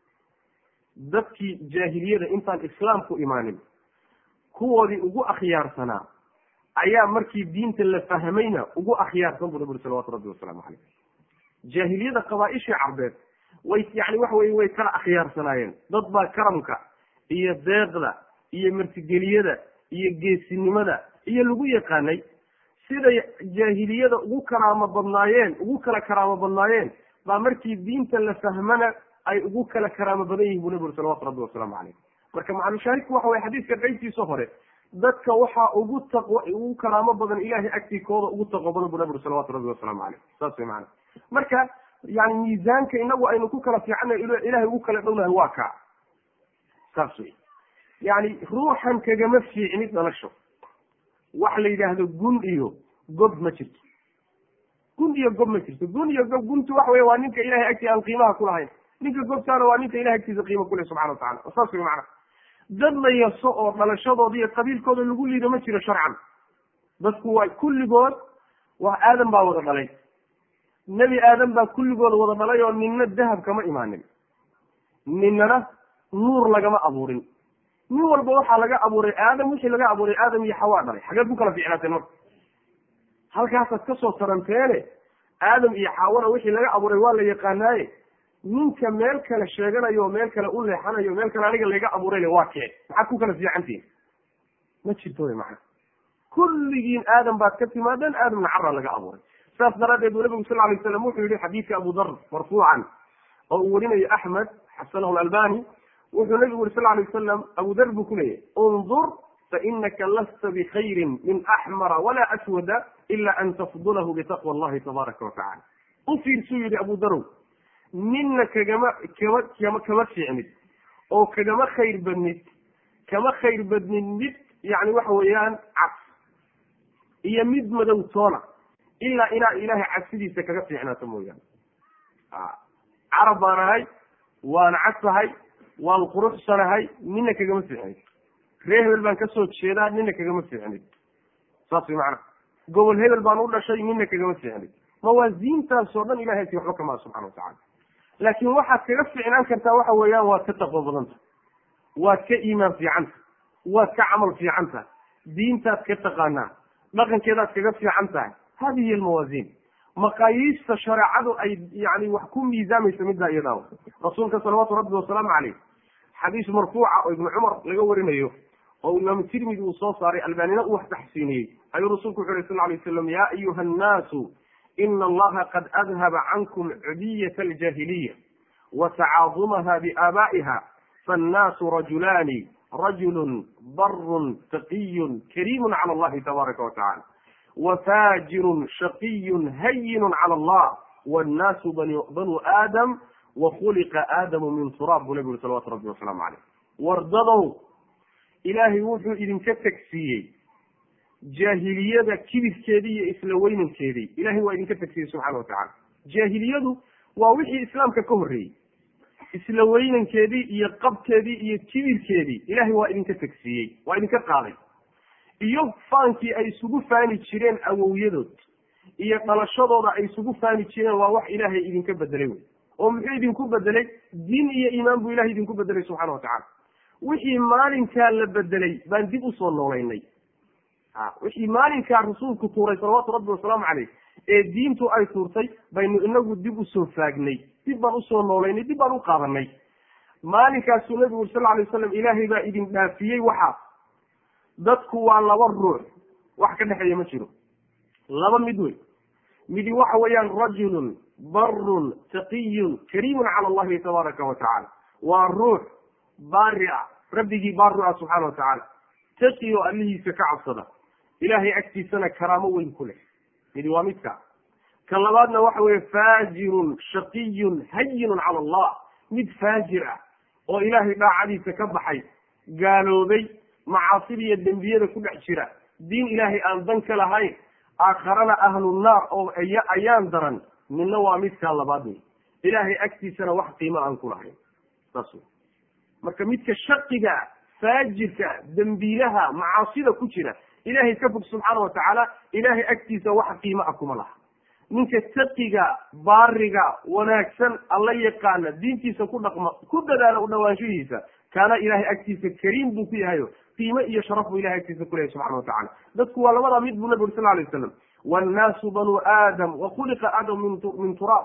dadkii jaahiliyada intaan islaamku imaanin kuwoodii ugu akhyaarsanaa ayaa markii diinta la fahmayna ugu akhyaarsan bu nabi uri salawatu rabbi wasalaamu caleyh jaahiliyada qabaaishii carbeed way yani waxa weye way kala akhyaarsanaayeen dad baa karamka iyo deeqda iyo martigeliyada iyo geesinimada iyo lagu yaqaanay siday jaahiliyada ugu karaamo badnaayeen ugu kala karaamo badnaayeen baa markii diinta la fahmana ay ugu kala karaamo badan yihin bu nabi uri salawatu rabbi wasalaamu caleyh marka macalushaahidku waxa weye xadiiska qaybtiisa hore dadka waxaa ugu taqwo ugu karaamo badan ilahay agtii kooda ugu taqwo badan bu nabi uri salawatu rabbi wasalaamu caleyh saas way macana marka yani miisaanka inagu aynu ku kala fiicana ilahay ugu kala dhownahay waa kaa saas wey yani ruuxan kagama fiicnid dhalasho wax la yidhaahdo gun iyo gob ma jirto gun iyo gob ma jirto gun iyo gob guntu waxa wey waa ninka ilahay agtii aan qiimaha kulahayn ninka gobtaana waa ninka ilahay agtiisa qiimo kuleh subxana watacala saas wey macana dad la yaso oo dhalashadooda iyo qabiilkooda lagu liido ma jiro sharcan dadku waa kulligood waa aadan baa wada dhalay nebi aadan baa kulligood wada dhalay oo ninna dahab kama imaanin ninana nuur lagama abuurin nin walba waxaa laga abuuray aadam wixii laga abuuray aadam iyo xawaa dhalay xageed ku kala fiicnaateen marka halkaasaad kasoo taranteene aadam iyo xawana wixii laga abuuray waa la yaqaanaaye ninka meel kale sheeganayo oo meel kale u leexanayo meel kale aniga laga abuurayna waa kee maxaad ku kala fiicantihin ma jirto wy macana kulligiin aadam baad ka timaadeen aadamna carra laga abuuray saas daraaddeed buu nabigu sal lay slam wuxuu yihi xadiidka abu dar marfuucan oo uu warinayo axmed xasanahu albani wuxuu nabigu yuri sal lay wasalam abu dar buu ku leeyahy undur fainaka lasta bikhayrin min axmara walaa aswada ila an tafdulahu bitaqwa allahi tabaaraka watacala u fiirsuu yihi abu darow ninna kagama kama kama kama fiicnid oo kagama khayr badnid kama khayr badnid mid yani waxa weeyaan cas iyo mid madow toona ilaa inaa ilaahay cabsidiisa kaga fiicnaato mooyaane carab baan ahay waan cadsahay waan quruxsanahay nina kagama fiicnid ree hebel baan kasoo jeedaa nina kagama fiicnid saas way macana gobol hebel baan u dhashay nina kagama fiicnid mawaasiintaasoo dhan ilahay agti waxba kamaa subxana watacala laakiin waxaad kaga fiicnaan kartaa waxa weeyaan waad ka taqwo badanta waad ka iimaan fiicanta waad ka camal fiican tahay diintaad ka taqaanaa dhaqankeedaad kaga fiican tahay hadihi hiy almawaasiin maqaayiista shareecadu ay yani wax ku miisaamayso middaa iyadaa rasuulka salawaatu rabbi wasalaamu caleyh xadiis marfuuca oo ibnu cumar laga warinayo oo imaamu tirmidi uu soo saaray albaanina uu wax taxsiiniyey ayuu rasuulku wuxu uhi sal lay slam ya ayuha annaasu ina allaha qad adhaba cankum cudiyata aljaahiliya wa tacaadumaha biaabaa'iha faannaasu rajulaani rajulun barun taqiyun kariimun cala allahi tabaaraka wa tacala wafajirun shaqiyun hayinun cala allah wannaasu banuu aadam wakhuliqa aadamu min turaab buu nabi uri salawatu rabbi wasalaamu caleyh wardadow ilaahay wuxuu idinka tegsiiyey jaahiliyada kibirkeedii iyo isla weynankeedii ilahay waa idinka tegsiiyey subxana wa tacala jaahiliyadu waa wixii islaamka ka horreeyey isla weynankeedii iyo qabkeedii iyo kibirkeedii ilahay waa idinka tegsiiyey waa idinka qaaday iyo faankii ay isugu faani jireen awowyadood iyo dhalashadooda ay isugu faani jireen waa wax ilaahay idinka bedelay wey oo muxuu idinku bedelay diin iyo iimaan buu ilahay idinku bedelay subxana watacala wixii maalinkaa la bedelay baan dib usoo noolaynay a wixii maalinkaa rasuulku tuuray salawaatu rabbi wasalaamu caleyh ee diintu ay tuurtay baynu inagu dib usoo faagnay dib baan usoo noolaynay dib baan u qaadanay maalinkaasuu nabigu uri sal ly waslam ilaahay baa idin dhaafiyey waxaa dadku waa laba ruux wax ka dhexeeya ma jiro laba mid wey midi waxa weeyaan rajulun barun taqiyun kariimun cala allahi tabaaraka wa tacala waa ruux baari ah rabbigii baari ah subxaana wa tacaala taqi oo allihiisa ka cabsada ilaahay agtiisana karaamo weyn ku leh midi waa midka ka labaadna waxa weeye faajirun shaqiyun hayinun cala allah mid faajir ah oo ilaahay dhaacadiisa ka baxay gaaloobay macaasida iyo dembiyada ku dhex jira diin ilaahay aan dan ka lahayn aakharana ahlu naar oo ayaan daran midna waa midkaa labaad wey ilaahay agtiisana wax qiimo aan ku lahayn saas wey marka midka shaqiga faajirka dembiilaha macaasida ku jira ilaahay ka fog subxaana watacaala ilaahay agtiisa wax qiimo ah kuma laha ninka taqiga baariga wanaagsan alla yaqaana diintiisa ku dhaqma ku dadaala u dhawaanshihiisa kaana ilahay agtiisa kariim buu ku yahayo qiime iyo sharaf buu ilahay agtiisa kuleyahay subxana watacala dadku waa labadaa mid buu nabi uri sal lay waslam wannaasu banuu aadam wa khuliqa aadam min turaab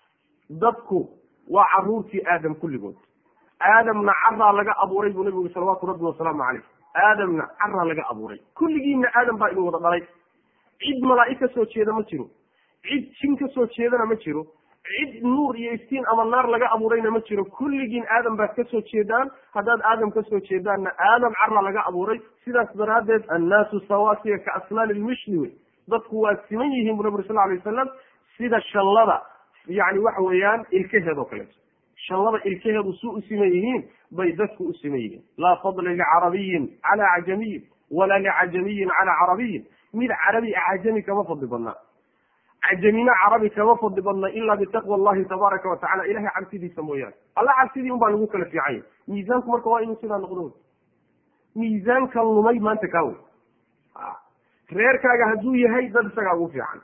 dadku waa caruurtii aadam kulligood aadamna caraa laga abuuray buu nabigu uri salawaatu rabbi wasalaamu caleyh aadamna caraa laga abuuray kulligiina aadam baa idin wada dhalay cid malaa'ig ka soo jeeda ma jiro cid jin ka soo jeedana ma jiro cid nuur iyo iftiin ama naar laga abuurayna ma jiro kulligiin aadam baad ka soo jeedaan haddaad aadam ka soo jeedaanna aadam cara laga abuuray sidaas daraaddeed annaasu sawaasiya ka asnaani lmishli wey dadku waa siman yihiin bu nabi uri sal alay wasalam sida shallada yani waxa weeyaan ilkaheed oo kaleeto shallada ilkaheedu su u siman yihiin bay dadku u siman yihiin laa fadla licarabiyin cala cajamiyin walaa licajamiyin cala carabiyin mid carabi a cajami kama fadli badnaa cajamina carabi kama fadli badna ila bitaqwa allahi tabaaraka watacala ilahay cabsidiisa mooyaane alla cabsidii un baa lagu kala fiican yahy miisaanku marka waa inuu sidaa noqdo wey miisaanka lumay maanta kaa wey reerkaaga hadduu yahay dad isagaa ugu fiican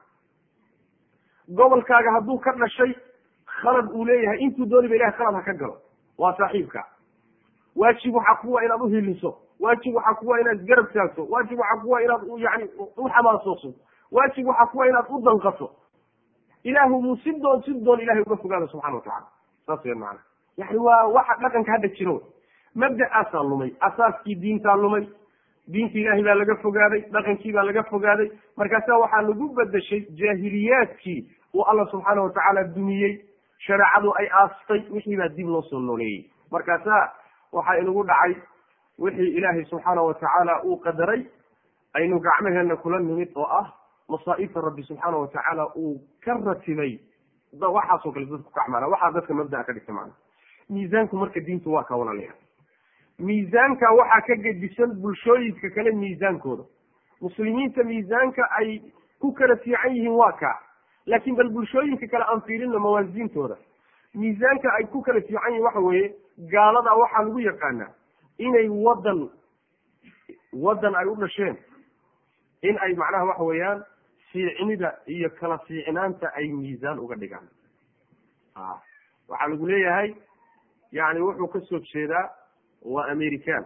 gobolkaaga hadduu ka dhashay khalad uu leeyahay intuu dooniba ilahay khalad ha ka galo waa saaxiibka waajib waxaa kuwa inaad uhiliso waajib waxaa kuwa inaad garab taagto waajib waxaa kuwa inaad yani u xamaasooso waajib waxaa kuwa inaad u danqato ilaahu muu si doon si doon ilahay uga fogaada subxana watacala saas weyan macana yani waa waxa dhaqanka hadda jiro mabda'aasaa lumay asaaskii diintaa lumay diinta ilaahay baa laga fogaaday dhaqankii baa laga fogaaday markaasa waxaa lagu bedeshay jaahiliyaadkii uu alla subxaana watacaala dumiyey shareecadu ay aastay wixii baa dib loo soo nooleeyey markaasa waxaa inagu dhacay wixii ilaahay subxaana watacaala uu qadaray aynu gacmaheena kula nimid oo ah masaa'ibta rabbi subxaana watacaala uu ka ratibay waxaasoo kale dadku kacmaala waxaa dadka mabdaa ka dhigta macana miisaanku marka diintu waa ka walaalayaa miisaanka waxaa ka gedisan bulshooyinka kale miisaankooda muslimiinta miisaanka ay ku kala fiican yihiin waa kaa laakiin bal bulshooyinka kale aan fiirino mawaasiintooda miisaanka ay ku kala fiican yihin waxa weeye gaalada waxaa lagu yaqaanaa inay wadan waddan ay u dhasheen in ay macnaha waxa weeyaan fiicnida iyo kala fiicnaanta ay miisaan uga dhigaan a waxaa lagu leeyahay yani wuxuu ka soo jeedaa waa american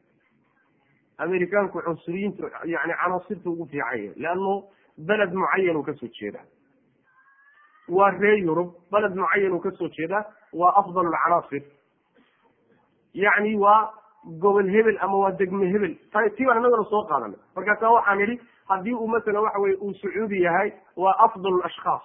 americaanku cunsuriyiinta yani canaasirta ugu fiican yahay leannu beled mucayan uu kasoo jeedaa waa reer yurub beled mucayan uu kasoo jeedaa waa afdal lcanaasir yacni waa gobol hebel ama waa degme hebel ti baan inagana soo qaadanay markaasa waxaan idhi haddii uu masalan waxa weye uu sacuudi yahay waa afdal ashkhaas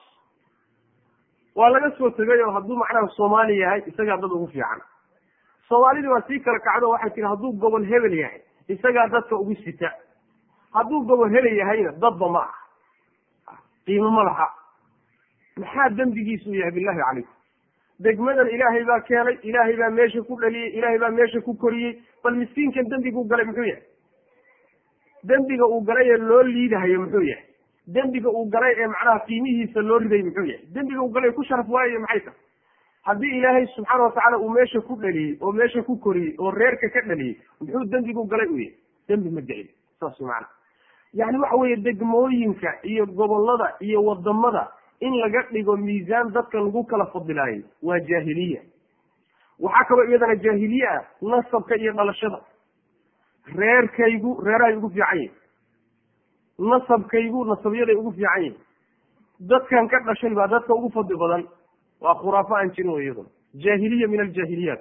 waa laga soo tegay oo hadduu macnaha soomaali yahay isagaa dad ugu fiican soomaalidii waa sii kala kacdo waxay tihi hadduu gobol hebel yahay isagaa dadka ugu sita hadduu gobol hebel yahayna dadba ma aha qiimo ma laha maxaa dembigiisu yahay billahi calaykum degmadan ilaahay baa keenay ilaahay baa meesha ku dhaliyey ilaahay baa meesha ku koriyey bal miskiinkan dembiguu galay muxuu yahay dembiga uu galay ee loo liidahayo muxuu yahay dembiga uu galay ee macnaha qiimihiisa loo riday muxuu yahay dembiga uu galay ku sharaf waayayo maxay tahay haddii ilaahay subxaana watacaala uu meesha ku dhaliyey oo meesha ku koriyey oo reerka ka dhaliyey muxuu dembigu galay u yahay dembi ma jecel saas macana yani waxa weeye degmooyinka iyo gobolada iyo wadamada in laga dhigo miisaan dadka lagu kala fadilaayay waa jaahiliya waxaa kaloo iyadana jaahiliye ah nasabka iyo dhalashada reerkaygu reerahay ugu fiican yihin nasabkaygu nasabyaday ugu fiican yihin dadkan ka dhashay baa dadka ugu fadli badan waa khuraafo aan jirin wey iyaduna jaahiliya min aljaahiliyaat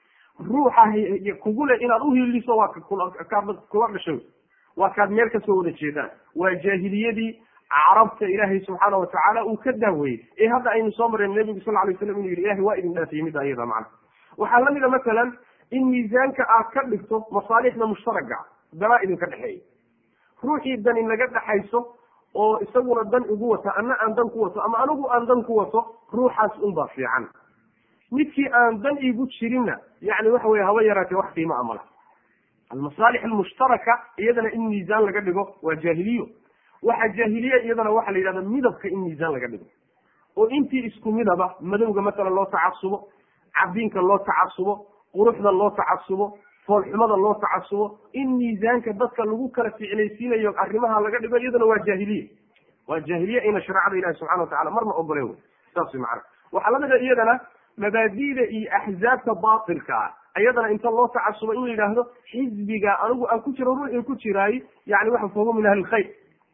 ruuxa kugu le inaad uhiiliso waa kaad kula dhashay waa kaad meel kasoo wada jeedaan waa jaahiliyadii carabta ilaahay subxaana watacaala uu ka daaweeyey ee hadda aynu soo mareen nebigu sal lay slam inu yidhi ilahay waa idin dhaafiyey midda iyada macna waxaa lamida masalan in miisaanka aad ka dhigto masaalixda mushtaraga danaa idinka dhexeeya ruuxii dan inaga dhexayso oo isaguna dan igu wata ana aan dan ku wato ama anigu aan dan ku wato ruuxaas unbaa fiican midkii aan dan igu jirinna yani waxa weye haba yaraatee wax qiima amala almasaalix almushtaraka iyadana in miisaan laga dhigo waa jaahiliyo waxaa jaahiliya iyadana waxaa la yidhahda midabka in miisaan laga dhigo oo intii isku midaba madowga masalan loo tacasubo cabdiinka loo tacasubo quruxda loo tacasubo foolxumada loo tacasubo in miisaanka dadka lagu kala ficlaysiinayo arrimaha laga dhigo iyadana waa jaahiliye waa jaahiliye ina shareecada ilahi subxana watacala marna ogole wey saas macana waxaa lamida iyadana mabaadida iyo axzaabta batilka ah iyadana inta loo tacasubo in la yidhaahdo xisbiga anigu aan ku jiro ruuxii ku jiraay yani waxa fahuwa min ahli lkhayr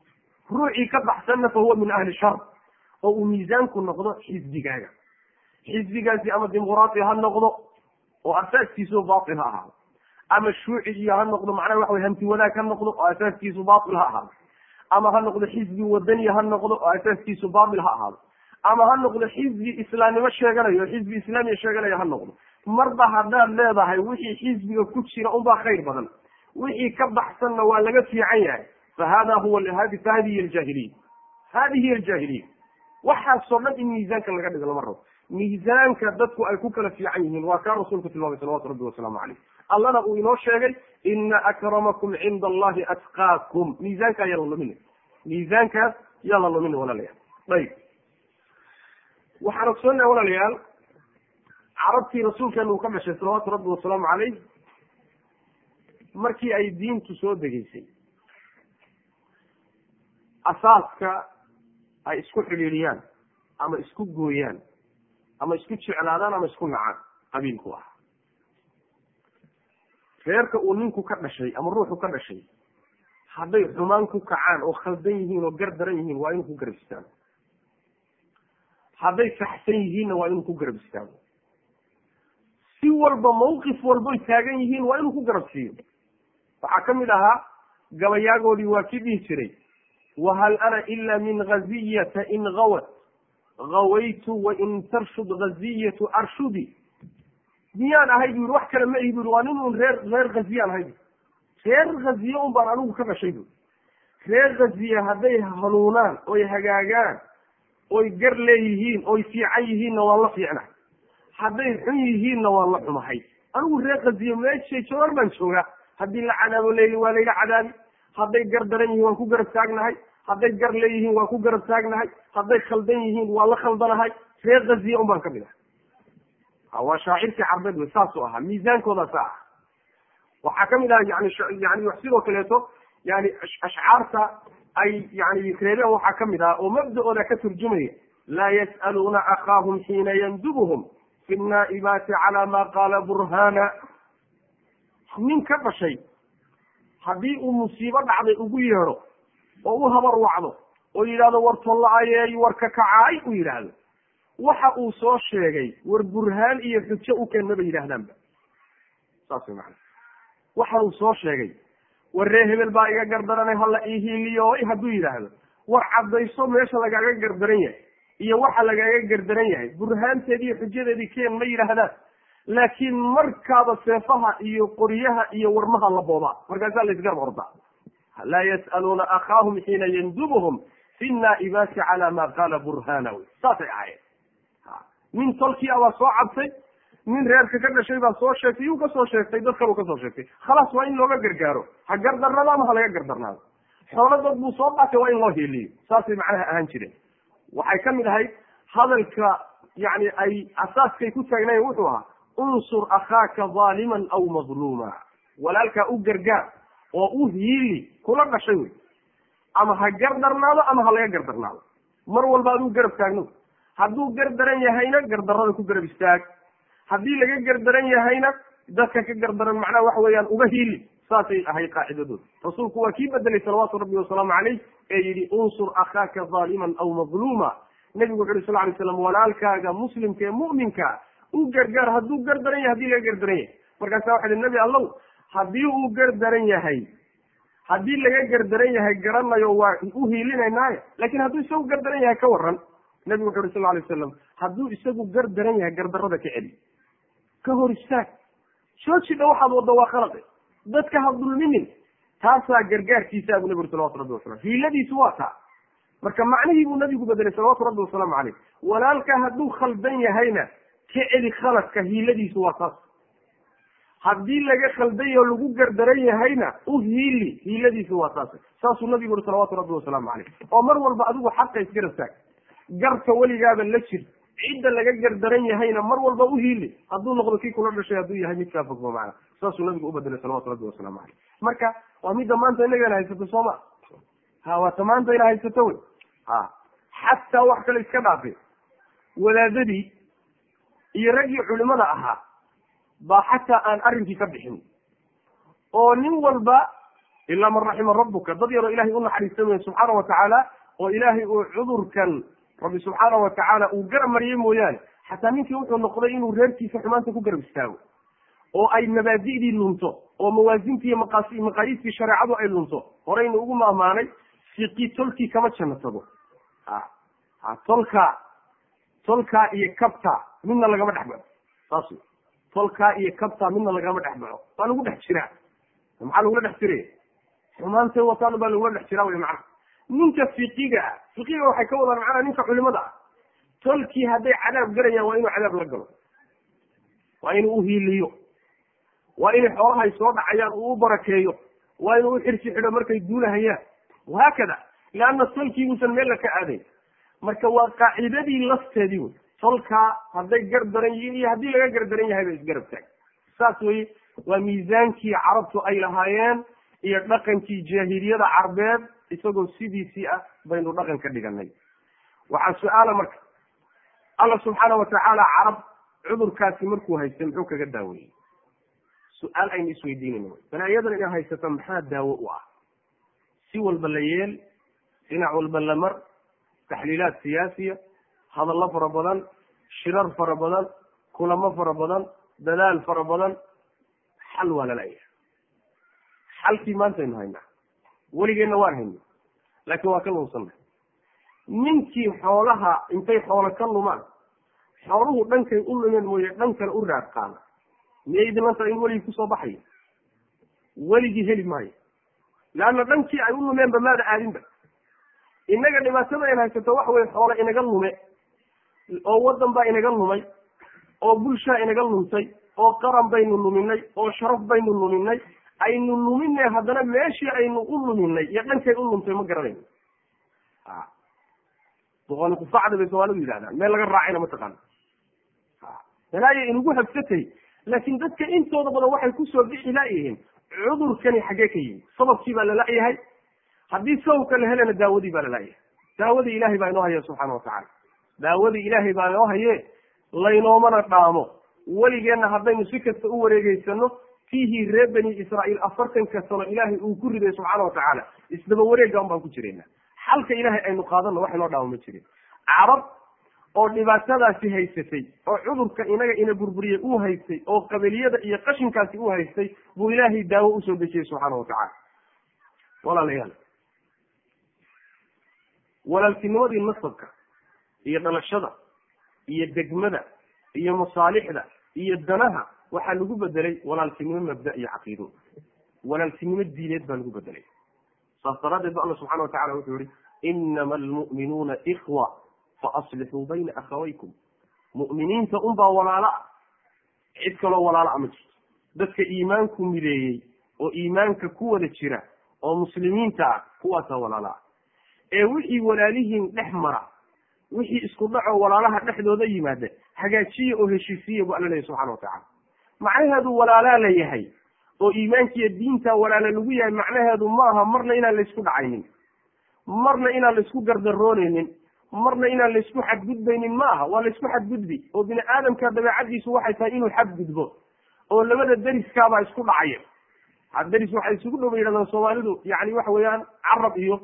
ruuxii ka baxsanna fahuwa min ahli shar oo uu miisaanku noqdo xisbigaaga xisbigaasi ama dimuqraati ha noqdo oo asaaskiisu batil ha ahaado ama shuuci iyo ha noqdo macnaha waxa wey hanti wadaag ha noqdo oo asaaskiisu batil ha ahaado ama ha noqdo xisbi wadaniya ha noqdo oo asaaskiisu batil ha ahaado ama ha noqdo xisbi islaamnimo sheeganayo oo xisbi islaamiya sheeganaya ha noqdo marba haddaad leedahay wixii xisbiga ku jira unbaa khayr badan wixii ka baxsanna waa laga fiican yahay fa hada huwa fahadihi aljaahiliya hadihi hiy aljaahiliya waxaasoo dhan in miisaanka laga dhigo lama rabo miisaanka dadku ay ku kala fiican yihiin waa kaa rasuulku tilmaamay salawatu rabbi wasalaamu caleyh allana uu inoo sheegay ina akramakum cinda allahi atqaakum miisaankaa yaa la lumin miisaankaas yaa la lumin walaalayaal ayib waxaan ogsoonnaha walaalayaal carabtii rasuulkeena uu ka dhashay salawaatu rabbi wasalaamu caleyh markii ay diintu soo degeysay asaaska ay isku xidhiidhiyaan ama isku gooyaan ama isku jeclaadaan ama isku nacaan qabiilku ah reerka uu ninku ka dhashay ama ruuxu ka dhashay hadday xumaan ku kacaan oo khaldan yihiin oo gar daran yihiin waa inuu ku garab istaago hadday saxsan yihiinna waa inuu ku garab istaago si walba mawqif walboy taagan yihiin waa inuu ku garab siiyo waxaa ka mid ahaa gabayaagoodii waa kii dhihi jiray wahal ana ila min gaziyata in gawat gawaytu wain tarshud gaziyatu arshudi
miyaan ahay bu yidhi wax kale ma ihi bu yidhi waa nin un reer reer khaziyaan ahay bu reer khaziye un baan anigu ka dhashay bu reer khaziye hadday hanuunaan oy hagaagaan oy gar leeyihiin oy fiican yihiinna waan la fiicnahay hadday xun yihiinna waan la xumahay anigu reer khaziye meeshay joogaan baan joogaa haddii la cadaabo leeyihin waa layla cadaabi hadday gar daran yihiin waan ku garab taagnahay hadday gar leeyihiin waan ku garab taagnahay hadday khaldan yihiin waan la khaldanahay reer khaziye un baan ka mid ahay waa shaacirkii carbeed wey saasuu ahaa miisaankooda saa ah waxaa kamid ah yani yani sidoo kaleeto yani ashcaarta ay yani reebeen waxaa kamid ah oo mabda-ooda ka turjumaya laa yas'aluuna akhaahum xiina yandubuhum fi naa'ibaati cala ma qaala burhana nin ka dhashay haddii uu musiibo dhacday ugu yeedho oo u habar wacdo oo yidhahdo war tolla-ayeey war ka kacaay uu yidhaahdo waxa uu soo sheegay war burhaan iyo xujo u keen maba yidhaahdaanba saas way macana waxa uu soo sheegay war ree hebel baa iga gardaranay hala ihiiliyooy hadduu yidhaahdo war caddayso meesha lagaaga gardaran yahay iyo waxa lagaaga gardaran yahay burhaanteedi iyo xujadeedii keen ma yidhaahdaan laakiin markaaba seefaha iyo qoryaha iyo warmaha la boobaa markaasaa la isgarab ordaa laa yas'aluuna akhaahum xiina yandubuhum fi naa'ibaati cala ma qaala burhana wey saasay ahaayeen nin tolkii abaa soo cabtay nin reerka ka dhashay baa soo sheegtay yuu kasoo sheegtay dad kaleu kasoo sheegtay khalaas waa in looga gargaaro ha gardarnado ama ha laga gardarnaado xoolo dad buu soo dhaatay waa in loo hiiliyo saasay macnaha ahaan jireen waxay ka mid ahayd hadalka yani ay asaaskay ku taagnayen wuxuu ahaa unsur akhaaka zaaliman aw madluuma walaalkaa u gargaar oo u hiili kula dhashay wey ama ha gardarnaado ama ha laga gardarnaado mar walba aduu garab taagno hadduu gardaran yahayna gardarada ku garab istaag haddii laga gardaran yahayna dadka ka gardaran macnaha waxa weeyaan uga hiili saasay ahayd qaacidadooda rasuulku waa kii bedelay salawaatu rabbi wasalaamu caleyh ee yidhi unsur akhaaka zaaliman aw madluuma nebigu wuxu uhi sal lay slam walaalkaaga muslimka ee mu'minka u gargaar hadduu gardaran yahay hadii laga gardaran yahay markaasa waxa ihi nebi allow haddii uu gardaran yahay haddii laga gardaran yahay garanayo waa u hiilinaynaaye lakin hadduu isagu gardaran yahay ka waran nebigu wuxu uhi sal lay wasalam hadduu isagu gardaran yahay gardarada ka celi ka hor istaag joojidha waxaad waddo waa khalaqe dadka ha dulminin taasaa gargaarkiisa abu nebi uri salawatu rabbi wasalam hiiladiisu waa taa marka macnihii buu nabigu bedelay salawatu rabbi wasalaamu caleyh walaalka hadduu khaldan yahayna ka celi khaladka hiiladiisu waa taas haddii laga khalday oo lagu gardaran yahayna u hiili hiiladiisu waa taas saasuu nabigu uri salawatu rabbi wasalaamu caleyh oo mar walba adigu xaqa isgarab taag garta weligaaba la jir cidda laga gardaran yahayna mar walba u hiili hadduu noqdo kii kula dhashay hadduu yahay mid kaa fogmo macana saasuu nabigu u bedelay salawatu rabbi wasalaamu caleyh marka waa midda maanta inagana haysato sooma ha waata maanta ina haysato wey ha xataa wax kale iska dhaafe wadaadadii iyo raggii culimada ahaa baa xataa aan arrinkii ka bixin oo nin walba ilaa man raxima rabbuka dad yaroo ilahay u naxariistamaya subxaana watacaala oo ilaahay uu cudurkan rabbi subxaana watacaala uu garab mariyey mooyaane xataa ninkii wuxuu noqday inuu reerkiisa xumaanta ku garab istaago oo ay mabaadi'dii lunto oo mawaasintii iyo maqaas maqaayiistii shareecadu ay lunto horeynu ugu maamaanay fiqi tolkii kama janno tago ha ha tolkaa tolkaa iyo kabta midna lagama dhex baxo saas wey tolkaa iyo kabta midna lagama dhex baxo waa lagu dhex jiraa maxaa lagula dhex jiraya xumaantay wataan baa lagula dhex jiraa wey macana ninka fiqiga ah fiqiga waxay ka wadaan macnaha ninka culimada ah tolkii hadday cadaab galayaan waa inuu cadaab la galo waa inuu uhiiliyo waa inay xoolahay soo dhacayaan uu u barakeeyo waa inuu uxirsi xidho markay duulahayaan wahaakada leanna tolkiibuusan meel la ka aadayn marka waa qaacidadii lafteedii wey tolkaa hadday gar daran yihiin iyo haddii laga gar daran yahay ba isgarab taag saas weye waa miisaankii carabtu ay lahaayeen iyo dhaqankii jaahiliyada carbeed isagoo sidiisii ah baynu dhaqan ka dhiganay waxaa su-aala marka alla subxaana watacaala carab cudurkaasi markuu haystay muxuu kaga daaweeyey su-aal aynu isweydiinayna balaayadan inaa haysato maxaa daawo u ah si walba la yeel dhinac walba la mar taxliilaad siyaasiya hadallo fara badan shirar fara badan kulamo fara badan dadaal fara badan xal waa lalayahay xalkii maantaynu haynaa weligeenna waan hayna laakiin waa ka lunsanna ninkii xoolaha intay xoolo ka lumaan xooluhu dhankay u lumeen mooye dhan kale u raad qaada miyay dhimanta in weligii kusoo baxayo weligii heli maayo leanna dhankii ay u lumeenba maada aadinba innaga dhibaatada in haysato waxa weye xoole inaga lume oo waddan baa inaga lumay oo bulshaa inaga lumtay oo qaran baynu luminay oo sharaf baynu luminay aynu luminay haddana meeshii aynu u luminay iyo dhankay u lumtay ma garanayno a boqoli kufacda bay soomaalidu yidhahdaan meel laga raacayna mataqaana balaayo inugu habsatay laakiin dadka intooda badan waxay kusoo bixi laayihiin cudurkani xaggee ka yimi sababkii baa lala-yahay haddii sababka la helana daawadii baa lala-yahay daawadii ilaahay baa inoo haya subxaana watacaala daawadii ilaahay baa inoo haye laynoomana dhaamo weligeenna haddaynu si kasta u wareegeysano fiihii reer bani israa'iil afartanka sano ilaahay uu ku riday subxaana watacaala isdaba wareega un baan ku jirayna xalka ilaahay aynu qaadano wax inoo dhaamo ma jirin carab oo dhibaatadaasi haysatay oo cudurka inaga ina burburiyey uu haystay oo qabiliyada iyo qashinkaasi uu haystay buu ilaahay daawo usoo dejiyey subxaana watacaala walaalayaal walaaltinimadii nasabka iyo dhalashada iyo degmada iyo masaalixda iyo danaha waxaa lagu bedelay walaaltinimo mabda iyo caqiido walaaltinimo diineed baa lagu bedelay saas daraaddeed ba alla subxana watacala wuxuu yihi inama almu'minuuna ikwa faaslixuu bayna akhawaykum mu'miniinta unbaa walaalo ah cid kaloo walaalo a ma jirto dadka iimaanku mideeyey oo iimaanka ku wada jira oo muslimiinta ah kuwaasaa walaalo ah ee wixii walaalihiin dhex mara wixii isku dhaco walaalaha dhexdooda yimaada hagaajiya oo heshiisiya bu alla leeyahy subxana watacala macnaheedu walaalaa la yahay oo iimaankiiyo diinta walaala lagu yahay macnaheedu maaha marna inaan laysku dhacaynin marna inaan laysku gardarooneynin marna inaan laysku xadgudbaynin ma aha waa laysku xadgudbi oo bini aadamka dabeecadiisu waxay tahay inuu xadgudbo oo labada deriskaabaa isku dhacaya deris waxay isugu dhow bay yidhahdaan soomaalidu yani waxa weeyaan carab iyo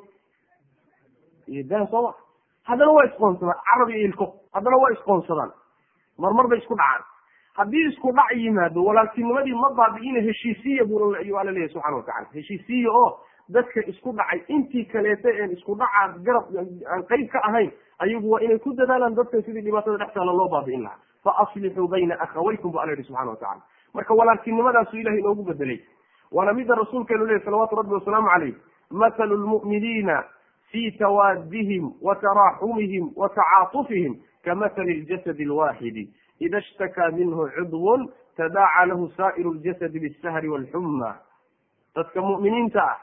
iyo dan sooma haddana waa isqoonsadaan carab iyo ilko haddana waa isqoonsadaan marmar bay isku dhacaan haddii isku dhac yimaado walaaltinimadii ma baabi'ina heshiisiya buu ayuu alla leeyahy subxana watacala heshiisiya oo dadka isku dhacay intii kaleeta een isku dhacaa garab aan qeyb ka ahayn ayagu waa inay ku dadaalaan dadka sidii dhibaatada dhex taala loo baabi'in lahaa fa aslixuu bayna akhawaykum bu alla yihi subxana watacala marka walaaltinimadaasu ilahay inoogu bedelay waana mida rasuulkeenu lehy salawaatu rabbi wasalaamu calayh mathalu lmu'miniina fi tawaadihim wa taraaxumihim wa tacaatufihim kamathali ljasadi alwaxidi ida ishtakaa minhu cudwun tadaaca lahu saa'iru ljasadi bisahri walxumma dadka mu'miniinta ah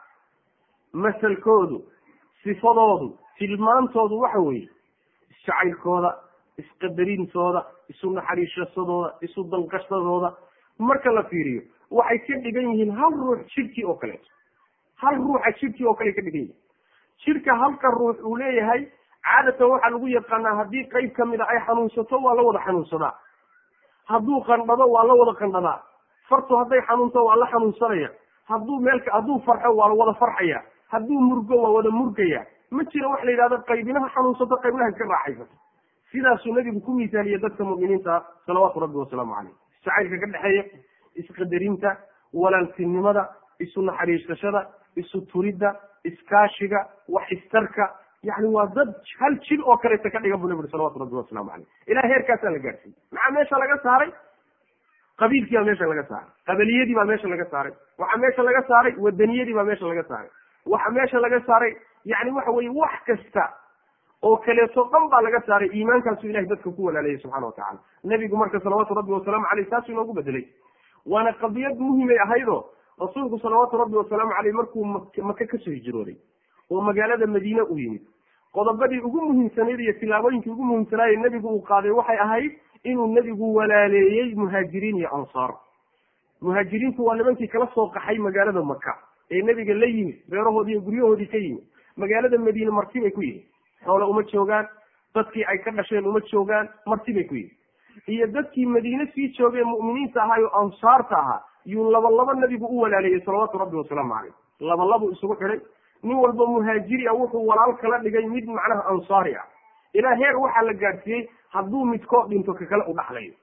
masalkoodu sifadoodu tilmaantoodu waxa weeye isjacaylkooda isqadarintooda isu naxariishasadooda isu danqashadooda marka la fiiriyo waxay ka dhigan yihiin hal ruux jidhkii oo kaleeto hal ruuxa jidhkii oo kale ka dhigan yihin jidhka halka ruux uu leeyahay caadatan waxaa lagu yaqaanaa haddii qeyb kamid a ay xanuunsato waa la wada xanuunsadaa hadduu qandhado waa la wada qandhadaa fartu hadday xanuunto waa la xanuunsanaya hadduu meelka hadduu farxo waa la wada farxaya hadduu murgo waa wada murgaya ma jiro wax la yidhahdo qaybinaha xanuunsato qaybnaha iska raaxaysato sidaasuu nabigu ku misaaliye dadka mu'miniinta salawaatu rabbi wasalaamu caleyh jacaylka ka dhexeeya isqadarinta walaaltinimada isu naxariisashada isu turidda iskaashiga wax istarka yani waa dad hal jir oo kaleeta ka dhigan bu nabi uri salawatu rabbi wasalaamu caleyh ilaah heerkaasaa la gaadhsiiyey maxaa meesha laga saaray qabiilkii baa meesha laga saaray qabiliyadii baa meesha laga saaray waxaa meesha laga saaray wadaniyadii baa meesha laga saaray waxaa meesha laga saaray yani waxa weye wax kasta oo kaleeto dhan baa laga saaray iimaankaasu ilahay dadka ku walaalayay subxana watacala nebigu marka salawaatu rabbi wasalaamu caleyh taasuu inoogu bedelay waana qadiyad muhimay ahaydoo rasuulku salawaatu rabbi wasalaamu caleyh markuu maka kasoo hijrooday oo magaalada madiine u yimid qodobadii ugu muhiimsanayd iyo tilaabooyinkii ugu muhiimsanaaye nebigu uu qaaday waxay ahayd inuu nebigu walaaleeyey muhaajiriin iyo ansaar muhaajiriintu waa nimankii kala soo qaxay magaalada maka ee nebiga la yimid reerahoodii iyo guryahoodii ka yimid magaalada madiine marti bay ku yihin xoole uma joogaan dadkii ay ka dhasheen uma joogaan marti bay ku yihin iyo dadkii madiine sii joogeen mu'miniinta ahaa oo ansaarta ahaa yuu laba laba nebigu u walaaleeyey salawaatu rabbi wasalaamu caleyh laba labuu isugu xidhay nin walba muhaajiri ah wuxuu walaal kala dhigay mid macnaha ansaari ah ilaa heer waxaa la gaadhsiiyey hadduu midkood dhinto ka kale u dhaxlayo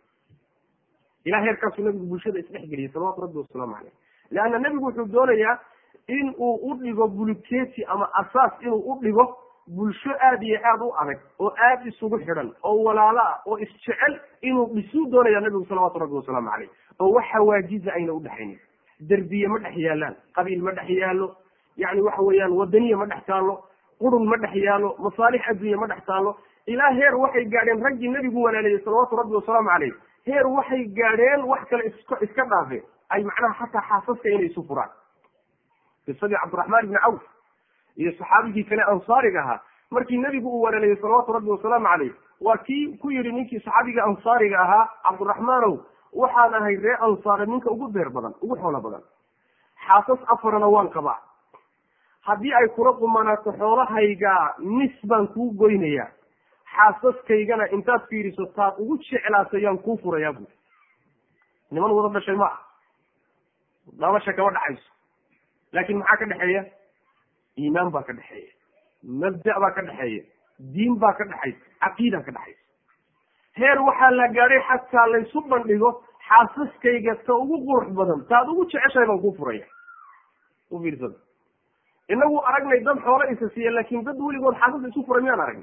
ilaa heerkaasuu nabigu bulshada isdhexgeliyey salawatu rabbi wasalaamu caleyh leanna nebigu wuxuu doonayaa in uu u dhigo buluketi ama asaas inuu u dhigo bulsho aada iyo aada u adag oo aada isugu xidhan oo walaalo ah oo isjecel inuu dhisuu doonaya nabigu salawaatu rabbi wasalaamu caleyh oo wax xawaajiza ayna udhexaynin derbiye ma dhex yaalaan qabiil ma dhex yaalo yani waxa weeyaan wadaniya ma dhex taalo qurun ma dhex yaalo masaalix adduunya ma dhex taalo ilaa heer waxay gaadheen raggii nebigu walaaleeyey salawaatu rabbi wasalaamu caleyh heer waxay gaadheen wax kale isk iska dhaafeen ay macnaha xataa xaasaska inay isu furaan qisadii cabdiraxmaan ibni cawf iyo saxaabigii kale ansaariga ahaa markii nebigu uu walaaleeyey salawaatu rabbi wasalaamu caleyh waa kii ku yidhi ninkii saxaabiga ansaariga ahaa cabdiraxmaanow waxaan ahay ree ansaare ninka ugu beer badan ugu xoolo badan xaasas afarana waan qabaa haddii ay kula qumanaato xoolahayga nis baan kuu goynayaa xaasaskaygana intaad fiiriso taad ugu jeclaato yaan kuu furayaa buuri niman wada dhashay ma ah dhalasha kama dhaxayso laakin maxaa ka dhexeeya iimaan baa ka dhexeeya mabda baa ka dhexeeya diin baa ka dhexaysa caqiida ka dhexaysa heer waxaa la gaadhay xataa laysu bandhigo xaasaskayga ta ugu qurux badan taad ugu jeceshahay baan kuu furaya u fiirsada inagu aragnay dad xoolo isa siiya laakin dad weligood xaasas isu furay miyaan aragnay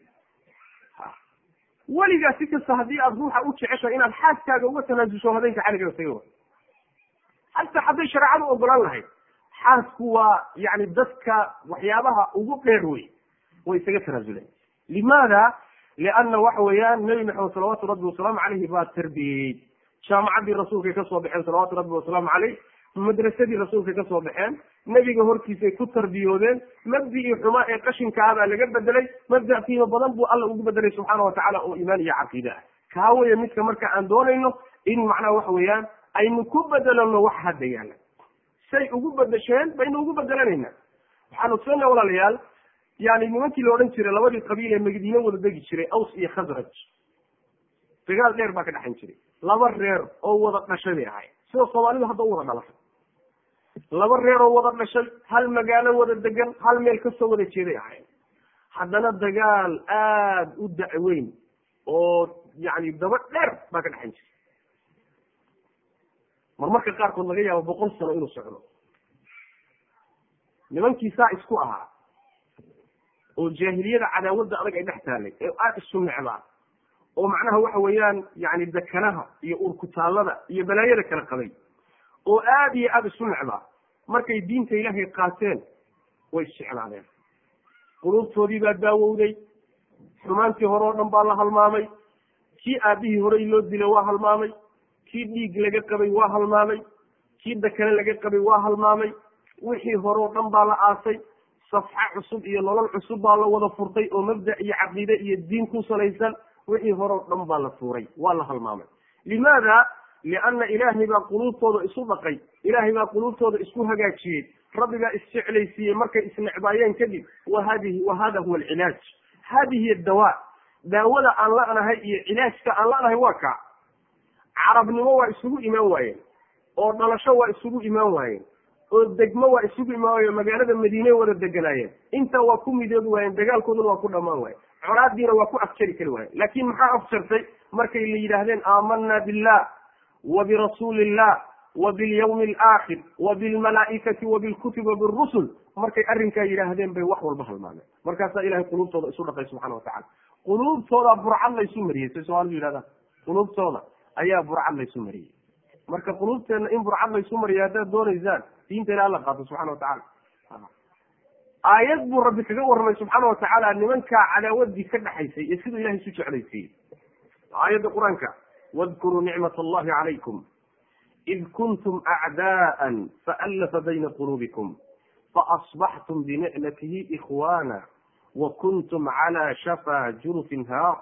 weligaa si kasta haddii aad ruuxa u jeceshahay inaad xaaskaaga uga tanaasusho habeenka xaliga isaga xataa hadday shareecadu ogolaan lahayd xaasku waa yani dadka waxyaabaha ugu dheer wey way isaga tanaasuleen limaada lianna waxa weeyaan nebi maxamed salawaatu rabbi wasalaamu caleyhi baa tarbiyeyey jaamacaddii rasuulkay kasoo baxeen salawaatu rabbi wasalaamu caleyh madrasadii rasuulkay kasoo baxeen nebiga hortiisay ku tarbiyoodeen mabdicii xumaa ee qashinka ah baa laga bedelay mabda qiimo badan buu alla ugu bedelay subxaana watacaala oo iimaan iyo caqiide ah kaa weya midka marka aan doonayno in macnaha waxa weeyaan aynu ku bedelano wax hadda yaala say ugu bedesheen baynu ugu bedelanayna waxaan ogsoonaa walaalayaal yani nimankii la odhan jiray labadii qabiil ee madiine wada degi jiray aws iyo khasraj dagaal dheer baa ka dhexan jiray laba reer oo wada dhashay bay ahay sida soomaalidu hadda u wada dhalatay laba reer oo wada dhashay hal magaalo wada degan hal meel kasoo wada jeeday ahayn haddana dagaal aada u dacweyn oo yani daba dheer baa ka dhexan jiray marmarka qaarkood laga yaabo boqol sano inuu socdo nimankii saa isku ahaa oo jaahiliyada cadaawadda adag ay dhex taalay ee aada isu necbaa oo macnaha waxa weeyaan yani dekanaha iyo urkutaallada iyo balaayada kala qabay oo aada iyo aada isu necbaa markay diinta ilaahay qaateen way isjeclaadeen quluubtoodii baa daawowday xumaantii hore oo dhan baa la halmaamay kii aabihii horey loo dilay waa halmaamay kii dhiig laga qabay waa halmaamay kii dakane laga qabay waa halmaamay wixii hore oo dhan baa la aasay safxa cusub iyo nolol cusub baa la wada furtay oo mabda iyo caqiide iyo diin ku salaysan wixii hore oo dhan baa la tuuray waa la halmaamay limaada lianna ilaahay baa quluubtooda isu dhaqay ilaahay baa quluubtooda isku hagaajiyey rabbigaa isjeclaysiiyey markay isnecbaayeen kadib wa hadihi wa hada huwa alcilaaj hadihi dawa daawada aan la'nahay iyo cilaajka aan la'nahay waa kaa carabnimo waa isugu imaan waayeen oo dhalasho waa isugu imaan waayeen oo degmo waa isugu imaan waayeen magaalada madiine wada deganaayeen intaa waa ku midoobi waayeen dagaalkooduna waa ku dhamaan waayen colaadiina waa ku afjari kari waayen laakin maxaa afjartay markay la yidhaahdeen aamanaa billah wa birasuuli illah wa bilyawmi alaakhir wa bilmalaa'ikati wa bilkutubi wa birusul markay arrinkaa yidhaahdeen bay wax walba halmaameen markaasaa ilahay quluubtooda isu dhaqay subxana watacala quluubtooda burcad laysu mariyey say soomaalidu yidhahdaan quluubtooda ayaa burcad laysu mariyey marka quluubteenna in burcad laysu mariyo haddaad doonaysaan diinta ilaha la qaato subxana watacala aayad buu rabbi kaga warramay subxaana watacaala nimankaa cadaawadii ka dhexaysay iyo siduu ilahay isu jeclaysiiyey aayadda qur-aanka wadkuruu nicmat allahi calaykum id kuntum acdaa'an faallafa bayna quluubikum faasbaxtum binicmatihi ikhwana wa kuntum cala shafa jurufin haar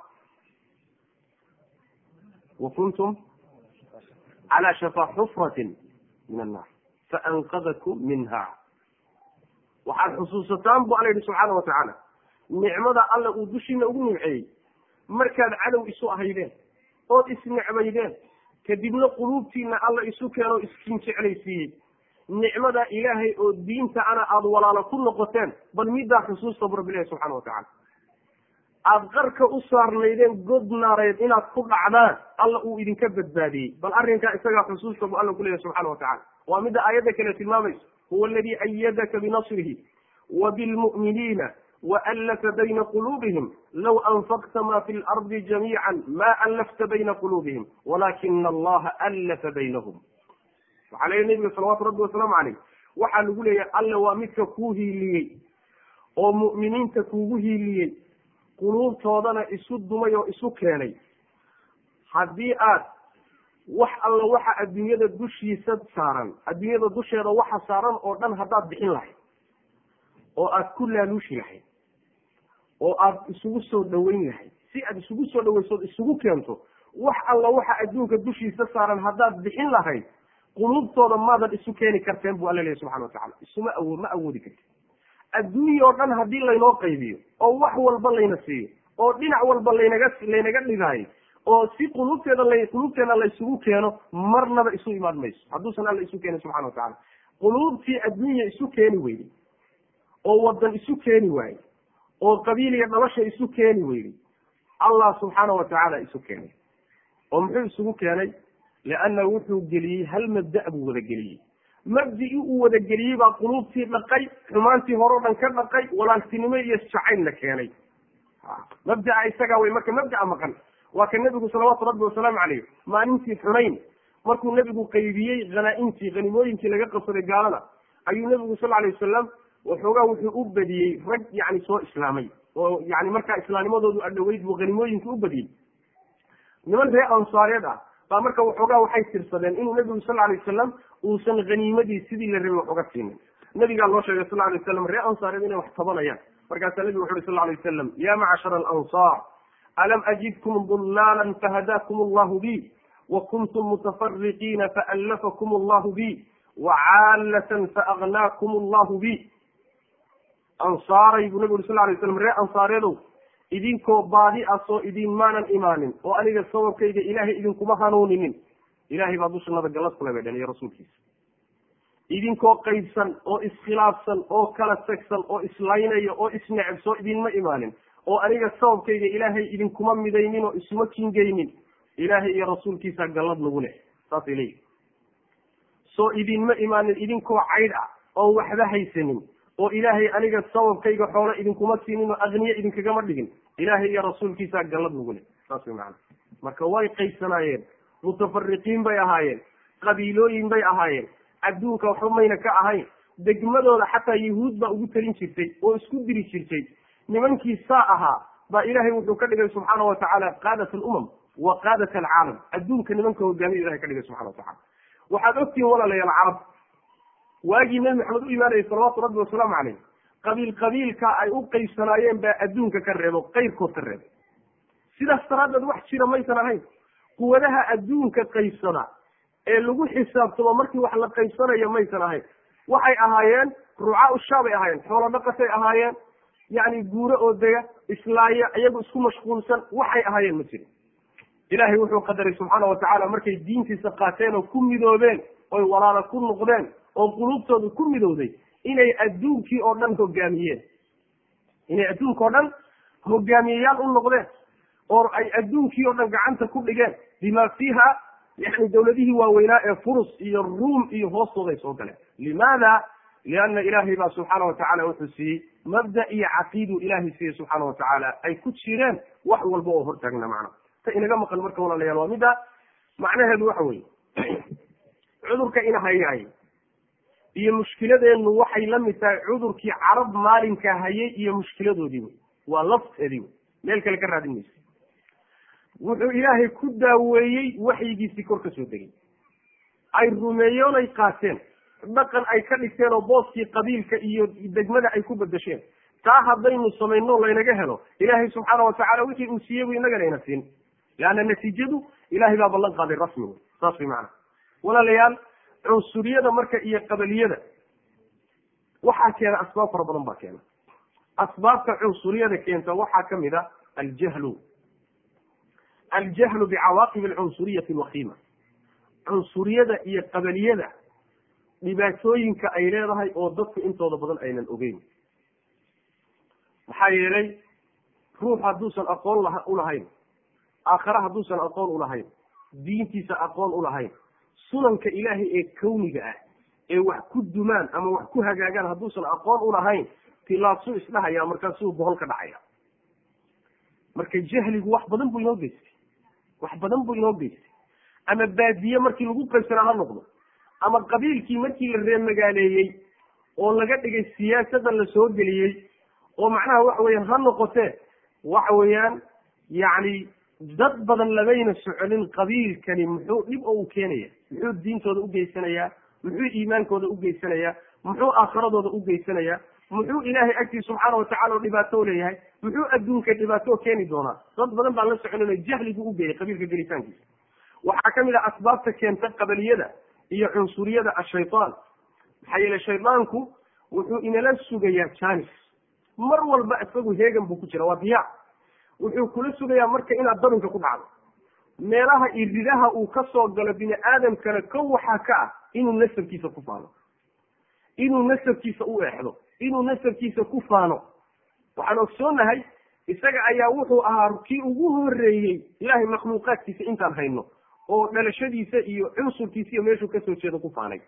wa kuntum cala shafa xufratin min annaar faanqadakum minha waxaad xusuusataan bu alla yihi subxaana watacaala nicmada alla uu dushiina ugu nimceeyey markaad cadow isu ahaydeen ood isnecbaydeen kadibna quluubtiina alla isu keeno iskin jeclaysiiyey nicmada ilaahay oo diinta ana aada walaalo ku noqoteen bal middaa xusuusta bu rabbi ilahi subxana watacala aada qarka u saarnaydeen god naareed inaad ku dhacdaan alla uu idinka badbaadiyey bal arrinkaa isagaa xusuusta bu alla kuleeyahy subxana watacala waa midda aayadda kale tilmaamayso huwa aladi ayadaka binasrihi wa bilmu'miniina waallafa bayna quluubihim low anfaqta ma fi lardi jamiican ma allafta bayna quluubihim walaakina allaha allafa baynahum waxaa leeyahy nabiga salawaatu rabbi wasalaamu caleyh waxaa lagu leeyahay alle waa midka kuu hiiliyey oo mu'miniinta kuugu hiiliyey quluubtoodana isu dumay oo isu keenay haddii aad wax alla waxa adduunyada dushiisa saaran adduunyada dusheeda waxa saaran oo dhan haddaad bixin lahayd oo aad ku laaluushi lahayd oo aad isugu soo dhaweyn lahayd si aad isugu soo dhaweysood isugu keento wax alla waxa adduunka dushiisa saaran haddaad bixin lahayd quluubtooda maadan isu keeni karteen bu alla leeyahy subxana watacala isuma awood ma awoodi karti adduunya oo dhan haddii laynoo qaybiyo oo wax walba layna siiyo oo dhinac walba laynaga laynaga dhigaayo oo si quluubteeda la quluubteena la isugu keeno marnaba isu imaan mayso hadduusan alla isu keenin subxana watacala quluubtii adduunya isu keeni weyday oo wadan isu keeni waayey oo qabiil iyo dhalasha isu keeni weyday allah subxaana watacaala isu keenay oo muxuu isugu keenay lianna wuxuu geliyey hal mabda' buu wada geliyey mabdii uu wada geliyey baa quluubtii dhaqay xumaantii hore o dhan ka dhaqay walaaltinimo iyo jacaylna keenay mabdaa isagaa wey marka mabdaa maqan waa ka nebigu salawaatu rabbi wasalaamu caleyh maalintii xunayn markuu nebigu qaybiyey hanaa-intii hanimooyinkii laga qabsaday gaalada ayuu nebigu sal alay wasalam waxoogaa wuxuu u badiyey rag yani soo islaamay oo yani markaa islaamnimadoodu adhoweyd buu hanimooyinka u badiyey niman ree ansaareed ah baa marka waxoogaa waxay tirsadeen inuu nebigu sal alay wasalam uusan haniimadii sidii la rabay wax uga siinin nabigaa loo sheegay sal alay wasalam ree ansaareed inay wax tabanayaan markaasaa nebigu wuxu uhi sal alay wasalam ya macshara alansaar alam ajidkum dulaalan fahadaakum allahu bi wa kuntum mutafariqiina faallafakum allahu bi wacaalatan faaghnaakum allahu bi ansaaray buu nabigu uri sal lay slam ree ansaareedow idinkoo baadi ah soo idin maanan imaanin oo aniga sababkayga ilaahay idinkuma hanuuninin ilahay baa dushanada gallad kule bay dhen iyo rasuulkiisa idinkoo qaybsan oo iskhilaafsan oo kala tagsan oo islaynaya oo isneceb soo idinma imaanin oo aniga sababkayga ilaahay idinkuma midaynin oo isuma kingeynin ilaahay iyo rasuulkiisa gallad nagu leh saasay leeyihi soo idinma imaanin idinkoo caydh ah oon waxba haysanin oo ilaahay aniga sababkayga xoolo idinkuma siinin oo akniye idinkagama dhigin ilaahay iyo rasuulkiisa gallad nagu leh saas way macana marka way qaybsanaayeen mutafariqiin bay ahaayeen qabiilooyin bay ahaayeen adduunka waxba mayna ka ahayn degmadooda xataa yahuud baa ugu talin jirtay oo isku diri jirtay nimankii saa ahaa baa ilaahay wuxuu ka dhigay subxaana watacaala qaadat alumam wa qaadat alcaalam adduunka nimanka hogaamiya ilahay ka dhigay subxana watacala waxaad ogtihiin walaalayaal carab waagii nebi maxamed u imaanayay salawaatu rabbi wasalaamu caleyh qabiil qabiilka ay u qaybsanaayeen baa adduunka ka reebo qayrkood ka reebay sidaas daraaddeed wax jira maysan ahayn quwadaha adduunka qaybsada ee lagu xisaabtamo markii wax la qaybsanayo maysan ahayn waxay ahaayeen rucaa ushaabay ahaayeen xoolo dhaqatay ahaayeen yacni guuro oo dega islaaya iyagu isku mashquulsan waxay ahaayeen ma jirin ilaahay wuxuu qadaray subxaana watacaala markay diintiisa qaateen oo ku midoobeen oy walaalo ku noqdeen oo qulubtooda ku midowday inay adduunkii oo dhan hogaamiyeen inay adduunka oo dhan hogaamiyeyaal u noqdeen oo ay adduunkii oo dhan gacanta ku dhigeen bima fiiha yani dawladihii waaweynaa ee furus iyo ruum iyo hoostooday soo galeen limaada lianna ilaahay baa subxaana watacaala wuxuu siiyey mabda iyo caqiidu ilaahay siiyey subxaana watacaala ay ku jireen wax walba oo hortaagna macna ta inaga maqan marka walaalayaal waa midda macnaheedu waxa weeye cudurka ina hayaay iyo mushkiladeenu waxay la mid tahay cudurkii carab maalinka hayay iyo mushkiladoodii wey waa lafteedii wey meel kale ka raadin maysa wuxuu ilaahay ku daaweeyey waxyigiisii kor ka soo degay ay rumeeyoon ay qaateen dhaqan ay ka dhigteen oo booskii qabiilka iyo degmada ay ku bedesheen taa haddaynu samayno laynaga helo ilaahay subxaana watacaala wixii uu siiyey bu inagana ina siin leanna natiijadu ilahay baa ballan qaaday rasmi wey saas way macana walaalayaal cunsuriyada marka iyo qabaliyada waxaa keena asbaab fara badan baa keena asbaabta cunsuriyada keenta waxaa kamid a aljahlu aljahlu bicawaaqib alcunsuriyati alwakiima cunsuriyada iyo qabaliyada dhibaatooyinka ay leedahay oo dadku intooda badan aynan ogeyn maxaa yeelay ruux hadduusan aqoon la ulahayn aakhare hadduusan aqoon ulahayn diintiisa aqoon ulahayn sunanka ilaahay ee kawniga ah ee wax ku dumaan ama wax ku hagaagaan hadduusan aqoon ulahayn tilaabsuu isdhahaya markaasuu bohol ka dhacaya marka jahligu wax badan buu inoo geystay wax badan buu inoo geystay ama baadiye markii lagu qaybsanaa ha noqdo ama qabiilkii markii la reemagaaleeyey oo laga dhigay siyaasadda la soo geliyey oo macnaha waxa weeyaan ha noqotee waxa weeyaan yacni dad badan lamayna soconin qabiilkani muxuu dhib oo u keenaya muxuu diintooda ugeysanayaa muxuu iimaankooda ugeysanayaa muxuu aakhiradooda ugeysanayaa muxuu ilaahay agtiisa subxaana watacala oo dhibaato u leeyahay muxuu adduunka dhibaato keeni doonaa dad badan baan la soconin oo jahligu ugeeyay qabiilka gelitaankiisa waxaa kamid ah asbaabta keenta qabaliyada iyo cunsuriyada ashaytaan maxaa yeele shaydaanku wuxuu inala sugayaa janis mar walba isagu heegan buu ku jira waa diyaac wuxuu kula sugayaa marka inaad dabinka ku dhacdo meelaha iridaha uu ka soo galo bini aadamkana ko waxaa ka ah inuu nasabkiisa ku faano inuu nasabkiisa u eexdo inuu nasabkiisa ku faano waxaan ogsoonahay isaga ayaa wuxuu ahaa kii ugu horeeyey ilahay makhluuqaadkiisa intaan hayno oo dhalashadiisa iyo cunsurkiisa iyo meeshuu kasoo jeedo ku faanay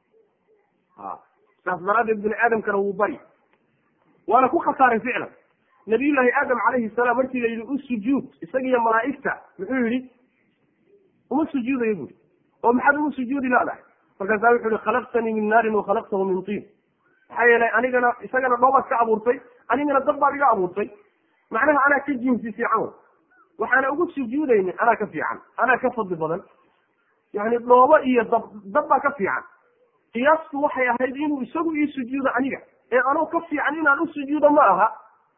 a saas daraadeed bini aadamkana wuu bari waana ku khasaaray ficlan nabiyullaahi aadam calayhi salaam markii la yidhi u sujuud isaga iyo malaa'igta muxuu yihi uma sujuudayo buri oo maxaad ugu sujuudi laadahay markaasaa wuxu yihi khalaqtanii min naarin wa khalaqtahu min tiin maxaa yeelay anigana isagana dhoobaad ka abuurtay anigana dab baad iga abuurtay macnaha anaa ka jinsi fiican wey waxaana ugu sujuudayni anaa ka fiican anaa ka fadli badan yani dhoobo iyo dab dab baa ka fiican qiyaastu waxay ahayd inuu isagu ii sujuudo aniga ee anoo ka fiican inaan u sujuudo ma aha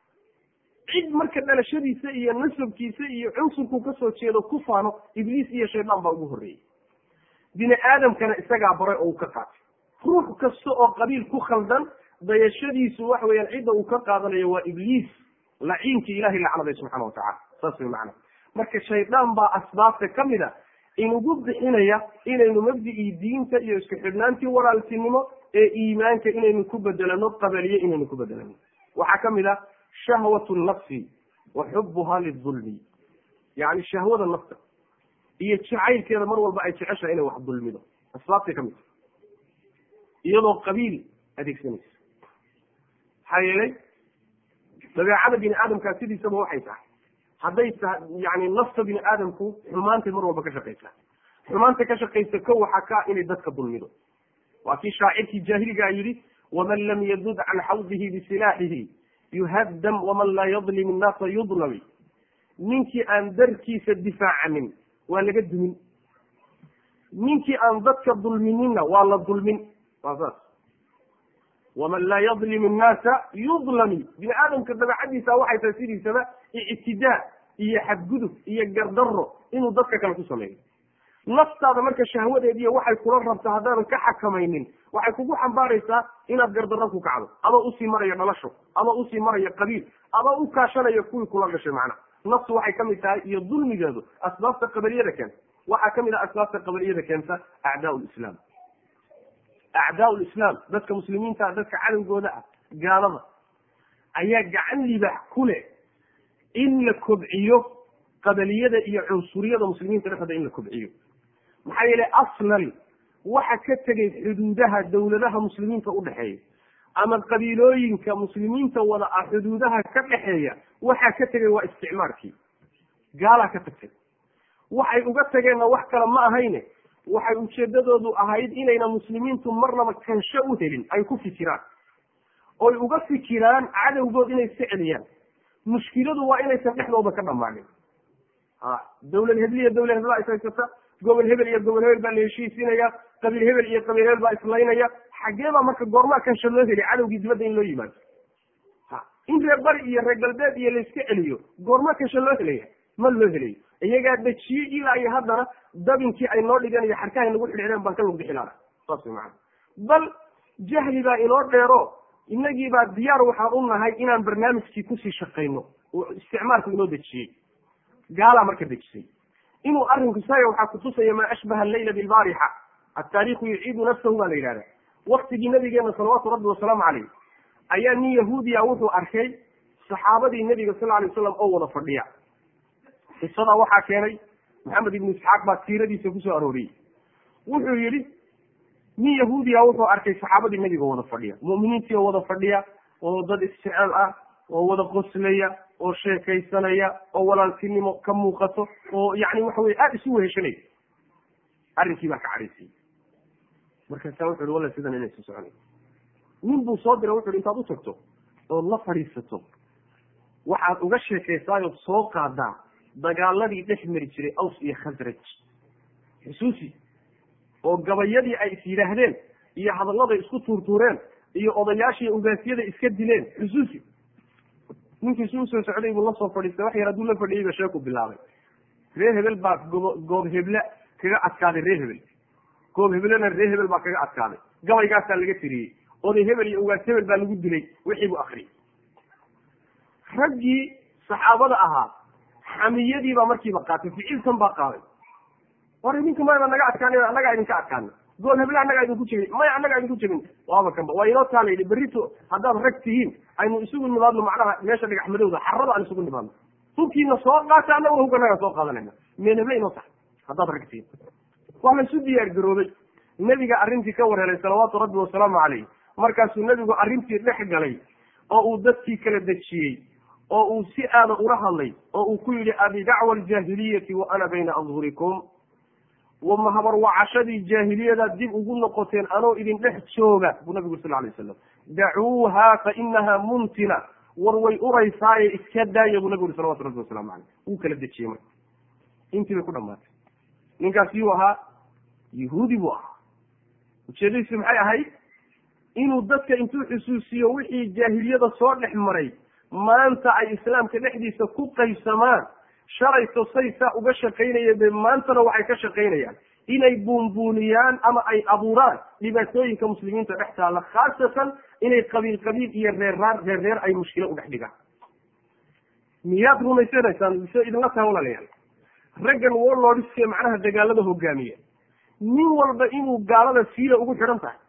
cid marka dhalashadiisa iyo nasabkiisa iyo cunsurku kasoo jeedo ku faano ibliis iyo shaydaan baa ugu horreeyey bini aadamkana isagaa baray oo uu ka qaatay ruux kasta oo qabiil ku khaldan dayashadiisu waxa weeyaan cidda uu ka qaadanayo waa ibliis laciinkii ilahay lacnaday subxana watacala saas way macana marka shaydaan baa asbaabta kamid a inugu bixinaya inaynu mabdicii diinta iyo isku xidhnaantii walaaltinimo ee iimaanka inaynu ku bedelano qabaliye inaynu ku bedelano waxaa kamid ah shahwat nafsi wa xubuha lidulmi yani shahwada nafta iyo jacaylkeeda mar walba ay jeceshahay inay wax dulmido asbaabtay kamid tahay iyadoo qabiil adeegsanaysa maxaa yeelay dabeecada bini aadamkaa sidiisaba waxay tahay hadday ta yani nafta bini aadamku xumaantay mar walba ka shaqaysaa xumaanta ka shaqaysa ko waxaa ka inay dadka dulmido waa kii shaacirkii jaahiligaa yidhi waman lam yadud can xawdihi bisilaaxihi yuhaddam waman laa yadlim innaasa yudlami ninkii aan darkiisa difaacanin waa laga dumin ninkii aan dadka dulmininna waa la dulmin waa saas waman laa yadlim innaasa yudlami bini aadamka dabeecadiisa waxay tahay sidiisaba ictidaa iyo xadgudub iyo gardaro inuu dadka kale ku sameeyo naftaada marka shahwadeediiyo waxay kula rabta haddaadan ka xakamaynin waxay kugu xambaaraysaa inaad gardarro ku kacdo adoo usii marayo dhalasho adoo usii marayo qabiil adoo u kaashanayo kuwii kula dhashay macna naftu waxay kamid tahay iyo dulmigeedu asbaabta qabaliyada keenta waxaa kamid ah asbaabta qabaliyada keenta acdaa lislaam acdaa lislaam dadka muslimiinta dadka cadowgooda ah gaalada ayaa gacan libax ku leh in la kobciyo qabaliyada iyo cunsuriyada muslimiinta dhexdooda in la kobciyo maxaa yeelay aslan waxa ka tegay xuduudaha dawladaha muslimiinta udhexeeya ama qabiilooyinka muslimiinta wada ah xuduudaha ka dhexeeya waxaa ka tegay waa isticmaarkii gaalaa ka tagtay waxay uga tageenna wax kale ma ahayne waxay ujeedadoodu ahayd inayna muslimiintu marnaba kansho u helin ay ku fikiraan oy uga fikiraan cadowgood inay iska celiyaan mushkiladu waa inaysan dhexdooda ka dhammaanin a dawlad hebel iyo dawlad hebel baa ishaysata gobol hebel iyo gobol hebel baa la heshiisinaya qabiil hebel iyo qabiil hebel baa islaynaya xagee baa marka goormaa kansho loo heli cadowgii dibadda in loo yimaado ha in reer bari iyo reer galbeed iyo layska celiyo goormaa kansho loo helaya ma loo helayo iyagaa dejiyey ilaa iyo haddana dabinkii ay noo dhigeen iyo xarkahay nagu xidhxidheen baan ka lug bixi laha saas way macana bal jahli baa inoo dheero inagii baa diyaar waxaan u nahay inaan barnaamijkii kusii shaqayno oo isticmaalku inoo dejiyey gaalaa marka dejisay inuu arrinku saga waxaa kutusaya maa ashbaha allayla bilbaarixa ataariikhu yuciidu nafsahu baa la yidhahda waktigii nabigeena salawaatu rabbi wasalaamu caleyh ayaa nin yahuudiya wuxuu arkay saxaabadii nabiga sal alay waslam oo wada fadhiya qisadaa waxaa keenay maxamed ibnu isxaaq baa siiradiisa kusoo arooriyey wuxuu yihi nin yahuudiya wuxuu arkay saxaabadii nabiga wada fadhiya mu'miniintii oo wada fadhiya oo dad isjecel ah oo wada qoslaya oo sheekaysanaya oo walaaltinimo ka muuqato oo yani waxa weye aada isu weheshanaya arrinkii baa ka cadhaysiyey markaasaa wuxu uhi walla sidan inaysu soconay nin buu soo diray wuxu uhi intaad u tagto ood la fadhiisato waxaad uga sheekaysaayood soo qaadaa dagaaladii dhex mari jiray aws iyo khasraj xusuusi oo gabayadii ay is yidhaahdeen iyo hadalladay isku tuurtuureen iyo odayaashii ugaasiyada iska dileen xusuusi ninkii su usoo socday buu lasoo fadhiistay wax yar hadduu la fadhiyey ba sheeku bilaabay reer hebel baa gobo goob heble kaga adkaaday reer hebel goob heblena reer hebel baa kaga adkaaday gabaygaasaa laga tiriyey oday hebel iyo ugaas hebel baa lagu dilay wixii buu akriyay raggii saxaabada ahaa xamiyadii baa markiiba qaatay ficiltan baa qaaday war idinka mayba naga adkaan annagaa idinka adkaana gool heble annagaa idinku jebin maya annagaa idinku jebin waaba kanba waa inoo taala yidhi berrito haddaad rag tihiin aynu isugu nimaadno macnaha meesha dhagax madowda xarada aan isugu nimaadno hubkiina soo qaata annaguna hubka nagaa soo qaadanayna meel heble inoo tahay haddaad rag tihiin waa la isu diyaar garoobay nebiga arrintii ka warhelay salawaatu rabbi wasalaamu calayh markaasuu nebigu arrintii dhex galay oo uu dadkii kala dejiyey oo uu si aada ula hadlay oo uu ku yidhi abidacwa aljaahiliyati wa ana bayna adhurikum wama habarwacashadii jaahiliyadaad dib ugu noqoteen anoo idin dhex jooga buu nabigu sal alay wasalam dacuuha fa inaha muntina war way uraysaaye iska daaya buu nabigu uri salawatu rabbi wasalaamu caleyh wuu kala dejiyey marka intii bay ku dhamaatay ninkaas yuu ahaa yahuudi buu ahaa ujeedadiisi maxay ahayd inuu dadka intuu xusuusiyo wixii jaahiliyada soo dhex maray maanta ay islaamka dhexdiisa ku qaybsamaan shalayto say saa uga shaqaynayeen be maantana waxay ka shaqaynayaan inay buunbuuniyaan ama ay abuuraan dhibaatooyinka muslimiinta dhex taalla khaasatan inay qabiil qabiil iyo reerraar reer reer ay mushkilo u dhex dhigaan miyaad rumaysanaysaan mise idinla taha walaalayaal raggan warlordske macnaha dagaalada hogaamiya nin walba inuu gaalada siila ugu xidhan tahay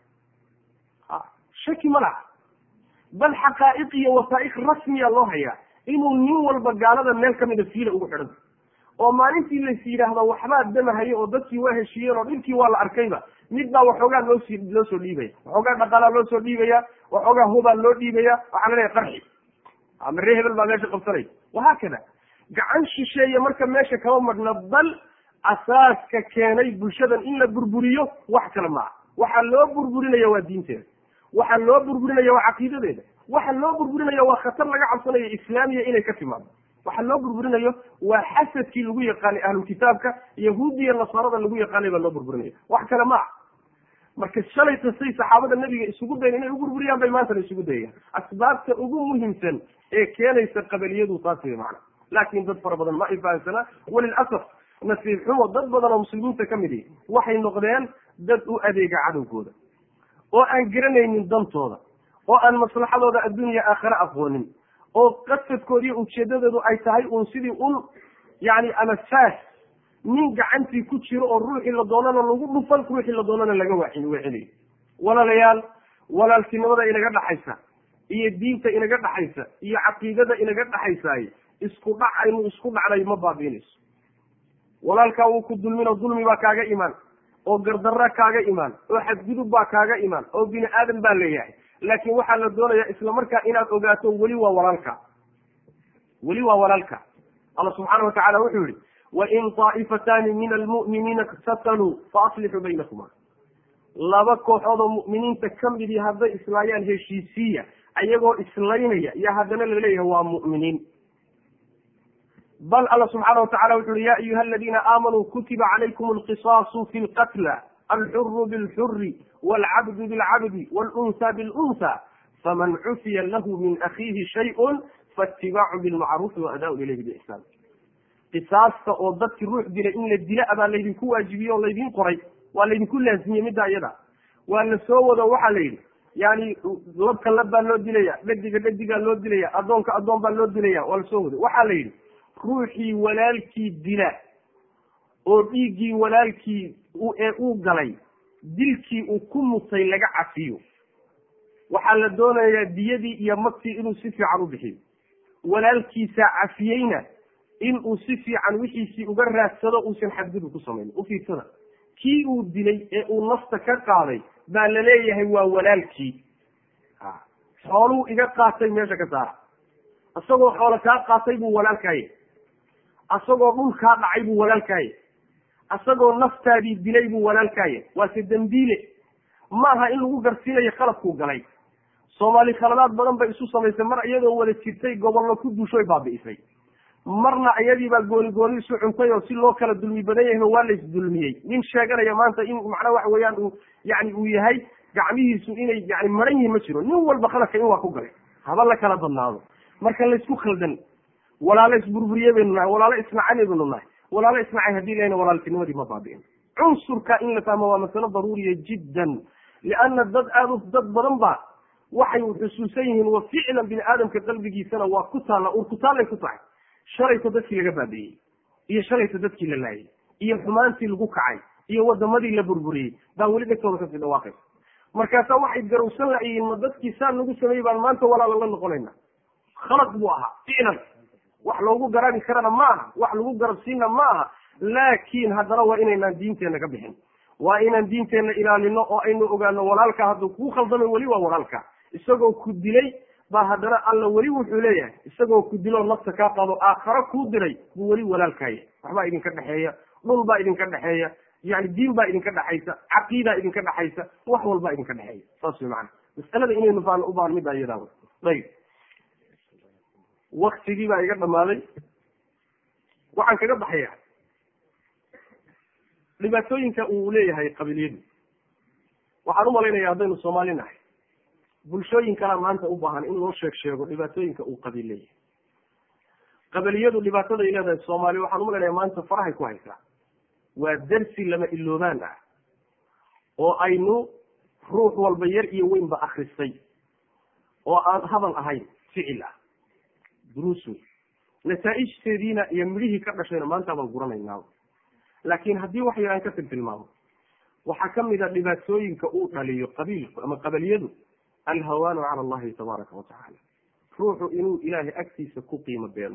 shaki ma laha bal xaqaa'iq iyo wasaa'iq rasmiya loo hayaa inuu nin walba gaalada meel kamida siila ugu xidhan tahay oo maalintii lais yidhaahdo waxbaa damahaye oo dadkii waa heshiiyeen oo dhibkii waa la arkayba mid baa waxoogaa loosii loo soo dhiibaya waxoogaa dhaqaalaa loo soo dhiibaya waxoogaa hubaa loo dhiibaya waxaa la leeyahay qarxi ama ree hebel baa meesha qabsanaya wahaakada gacan shisheeye marka meesha kama madhna bal asaaska keenay bulshadan in la burburiyo wax kale maaha waxaa loo burburinaya waa diinteeda waxaa loo burburinaya waa caqiidadeeda waxa loo burburinaya waa khatar laga cabsanayo islaamiya inay ka timaado waxa loo burburinayo waa xasadkii lagu yaqaanay ahlulkitaabka yahuudiya nasaarada lagu yaqaanay baa loo burburinaya wax kale ma ah marka shalayta say saxaabada nabiga isugu dayan inay u burburiyaan bay maantana isugu dayayaan asbaabta ugu muhiimsan ee keenaysa qabaliyadu taas wey macna laakin dad fara badan ma ay fahamsanaa walilasaf nasiib xumo dad badan oo muslimiinta ka mid ihi waxay noqdeen dad u adeega cadowgooda oo aan garanaynin dantooda oo aan maslaxadooda adduunya aakhare aqoonin oo qasadkoodiiyo ujeedadoodu ay tahay uun sidii un yani ama saas nin gacantii ku jiro oo ruuxii la doonana lagu dhufan ruuxii la doonana laga wain weecinayo walaalayaal walaaltinimada inaga dhaxaysa iyo diinta inaga dhaxaysa iyo caqiidada inaga dhaxaysaay isku dhac aynu isku dhacnay ma baabiinayso walaalkaa wuu ku dulminoo dulmi baa kaaga imaan oo gardarra kaaga imaan oo xadgudub baa kaaga imaan oo bini aadan baa leeyahay laakin waxaa la doonayaa isla markaa inaad ogaato weli waa walaalka weli waa walaalka alla subxaana watacala wuxuu yihi wain طaa'ifatani min almu'miniina iktataluu faaslixuu baynahuma laba kooxood oo mu'miniinta kamidii hadday islaayaan heshiisiiya ayagoo islaynaya iyo haddana laleeyahay waa mu'miniin bal alla subxaana watacala wuxu uhi ya ayuha aladiina aamanuu kutiba calaykum alqisaasu fi lqatla alxuru bilxuri waalcabdu bilcabdi wاlunsa bilunsa faman cufiya lahu min akiihi shayء faatibaacu bilmacruufi waadaau ilayhi biixsaan qisaasta oo dadkii ruux dilay in la dila abaa laydinku waajibiyey oo laydin qoray waa laydinku laazimiyey middaa iyada waa la soo wado waxaa la yidhi yani labka lab baa loo dilaya dhediga dhedigaa loo dilaya addoonka addoon baa loo dilaya waa la soo wado waxaa la yidhi ruuxii walaalkii dila oo dhiiggii walaalkii ee uu galay dilkii uu ku mutay laga cafiyo waxaa la doonayaa diyadii iyo magtii inuu si fiican u bixiyo walaalkiisaa cafiyeyna in uu si fiican wixiisii uga raadsado uusan xadgudub ku samaynin ufiirsada kii uu dilay ee uu nafta ka qaaday baa la leeyahay waa walaalkii xooluu iga qaatay meesha ka saara isagoo xoolo kaa qaatay buu walaalkaaye isagoo dhul kaa dhacay buu walaalkaaye isagoo naftaadii dilay buu walaalkaaye waase dembiile maaha in lagu garsiinayo khaladkuu galay soomaali khaladaad badan bay isu samaysay mar iyadoo wada jirtay gobollo ku duushoy baabi'isay marna iyadiibaa gooni gooni isu cuntay oo si loo kala dulmi badan yahayba waa la isdulmiyey nin sheeganaya maanta in macnaa waxa weeyaan uu yani uu yahay gacmihiisu inay yani maran yihiin ma jiro nin walba khaladka in waa ku galay haba la kala badnaado marka laysku khaldan walaalo isburburiye baynu nahay walaalo isnacane baynu nahay walaalo isnacay haddii lahayna walaaltinimadii ma baabi'in cunsurka in la fahmo waa masalo daruuriya jiddan lianna dad aada u dad badan ba waxay xusuusan yihiin wa ficlan bini aadamka qalbigiisana waa ku taalla ur ku taallay ku tahay shalayta dadkii laga baabi'iyey iyo shalayta dadkii la laayay iyo xumaantii lagu kacay iyo wadamadii la burburiyey baa weli dhegtooda kasii dhawaaqaysa markaasaa waxay garowsan layihiin ma dadkii saa nagu sameeyey baan maanta walaala la noqonayna khalad buu ahaa ficlan wax loogu garabi karana ma aha wax lagu garabsiina ma aha laakiin haddana waa inaynaan diinteenna ka bixin waa inaan diinteenna ilaalino oo aynu ogaano walaalka hadduu kuu khaldamay weli waa walaalka isagoo ku dilay baa haddana alla weli wuxuu leeyahay isagoo ku diloo nafta kaa qado aakharo kuu diray buu weli walaalkaya waxbaa idinka dhexeeya dhul baa idinka dhexeeya yani diin baa idinka dhexaysa caqiidaa idinka dhexaysa wax walbaa idinka dhexeeya saas way macana masalada inaynu faano u baahan middaa iyadaa wey ayib waktigii baa iga dhamaaday waxaan kaga baxaya dhibaatooyinka uu leeyahay qabiiliyadu waxaan umalaynaya haddaynu soomaali nahay bulshooyin kalea maanta u baahan in loo sheeg sheego dhibaatooyinka uu qabiil leeyahay qabiliyadu dhibaataday leedahay soomaali waxaan umalaynaya maanta farahay ku haysaa waa darsi lama iloobaan ah oo aynu ruux walba yar iyo weynba akristay oo aan hadal ahayn ficil ah duruus wey nataaijteediina iyo midhihii ka dhashayna maanta baan guranaynaa laakiin haddii wax yaraan ka tiltilmaamo waxaa kamid a dhibaatooyinka uu dhaliyo qabiilku ama qabaliyadu alhawaanu cala allahi tabaaraka watacaala ruuxu inuu ilaahay agtiisa ku qiimo beelo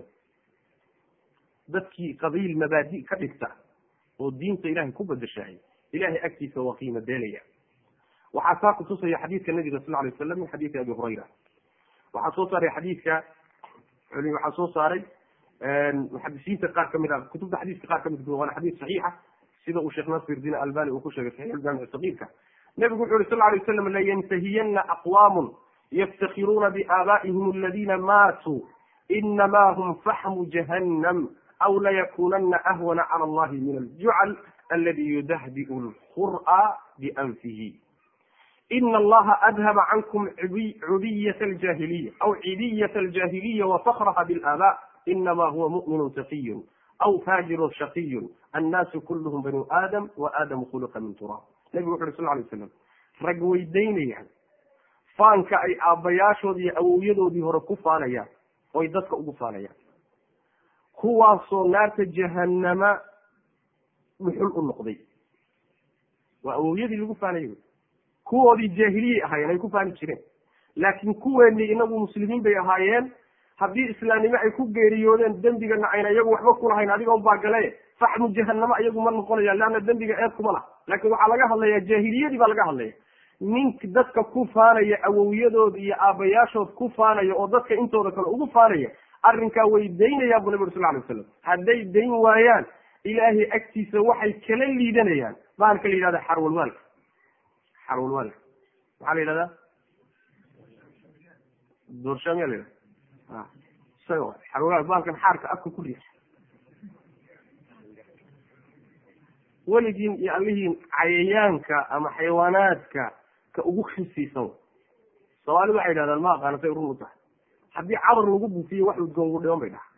dadkii qabiil mabaadi ka dhigta oo diinta ilahay ku bedeshahay ilahay agtiisa waa qiimo beelaya waxaa saa kutusaya xadiidka nabiga sal lay waslam min xadiidi abi hurayra waxaa soo saaray xadiidka waxaa soo saaray muxadisiinta qaar kamid a kutubta xadiiska qaar kamid waana xadiis saxiixa sida uu sheekh nasir din albani uu ku sheegay saxiix jaamic sagiirka nabigu wuxu yuri sal lay waslam layantahiyana aqwaamun yaftakiruuna biaabaa'ihim aladina maatuu inama hum faxmu jahannam aw layakunana ahwana cala allahi min aljucal aladi yudahdiu lqur'a bianfihi ina allaha adhaba cankum cudiyat aljahiliya aw cidiyat aljahiliya wafkraha bilaaba inama huwa mu'minu taqiyun aw faajirun shaqiyun annaasu kulluhum banu aadam wa aadamu khuluqa min turaab nabigu wuxu uri sal lay slam rag weydaynayaan faanka ay aabbayaashood iyo awowyadoodii hore ku faanayaan oy dadka ugu faanayaan kuwaasoo naarta jahanama dhuxul u noqday waa awowyadii lagu faanayay kuwoodii jaahiliyay ahaayeen ay ku faani jireen laakiin kuweenii inagu muslimiin bay ahaayeen haddii islaamnimo ay ku geeriyoodeen dembigana ayna iyagu waxba kulahayn adiga baa gale faxmu jahanamo iyagu ma noqonayaan leanna dembiga eed kuma laha laakiin waxaa laga hadlaya jaahiliyadii baa laga hadlaya nink dadka ku faanaya awowyadood iyo aabayaashood ku faanaya oo dadka intooda kale ugu faanaya arrinkaa way daynayaan bu nabi uri sal lay waslam hadday dayn waayaan ilaahay agtiisa waxay kala liidanayaan bahalka la yidhahda xarwalwaalka xarwalwaalka maxaa la yidhahdaa doorshaamiya la yidhahda isaga xarwalwaal bahalkan xaarka afka ku riix weligiin iyo allihiin cayayaanka ama xayawaanaadka ka ugu khisiisan soomaalidu waxay yidhahdaan ma aqaana say run u tahay haddii cabar lagu buufiyo wax udgoon ugu dhiban bay dhaha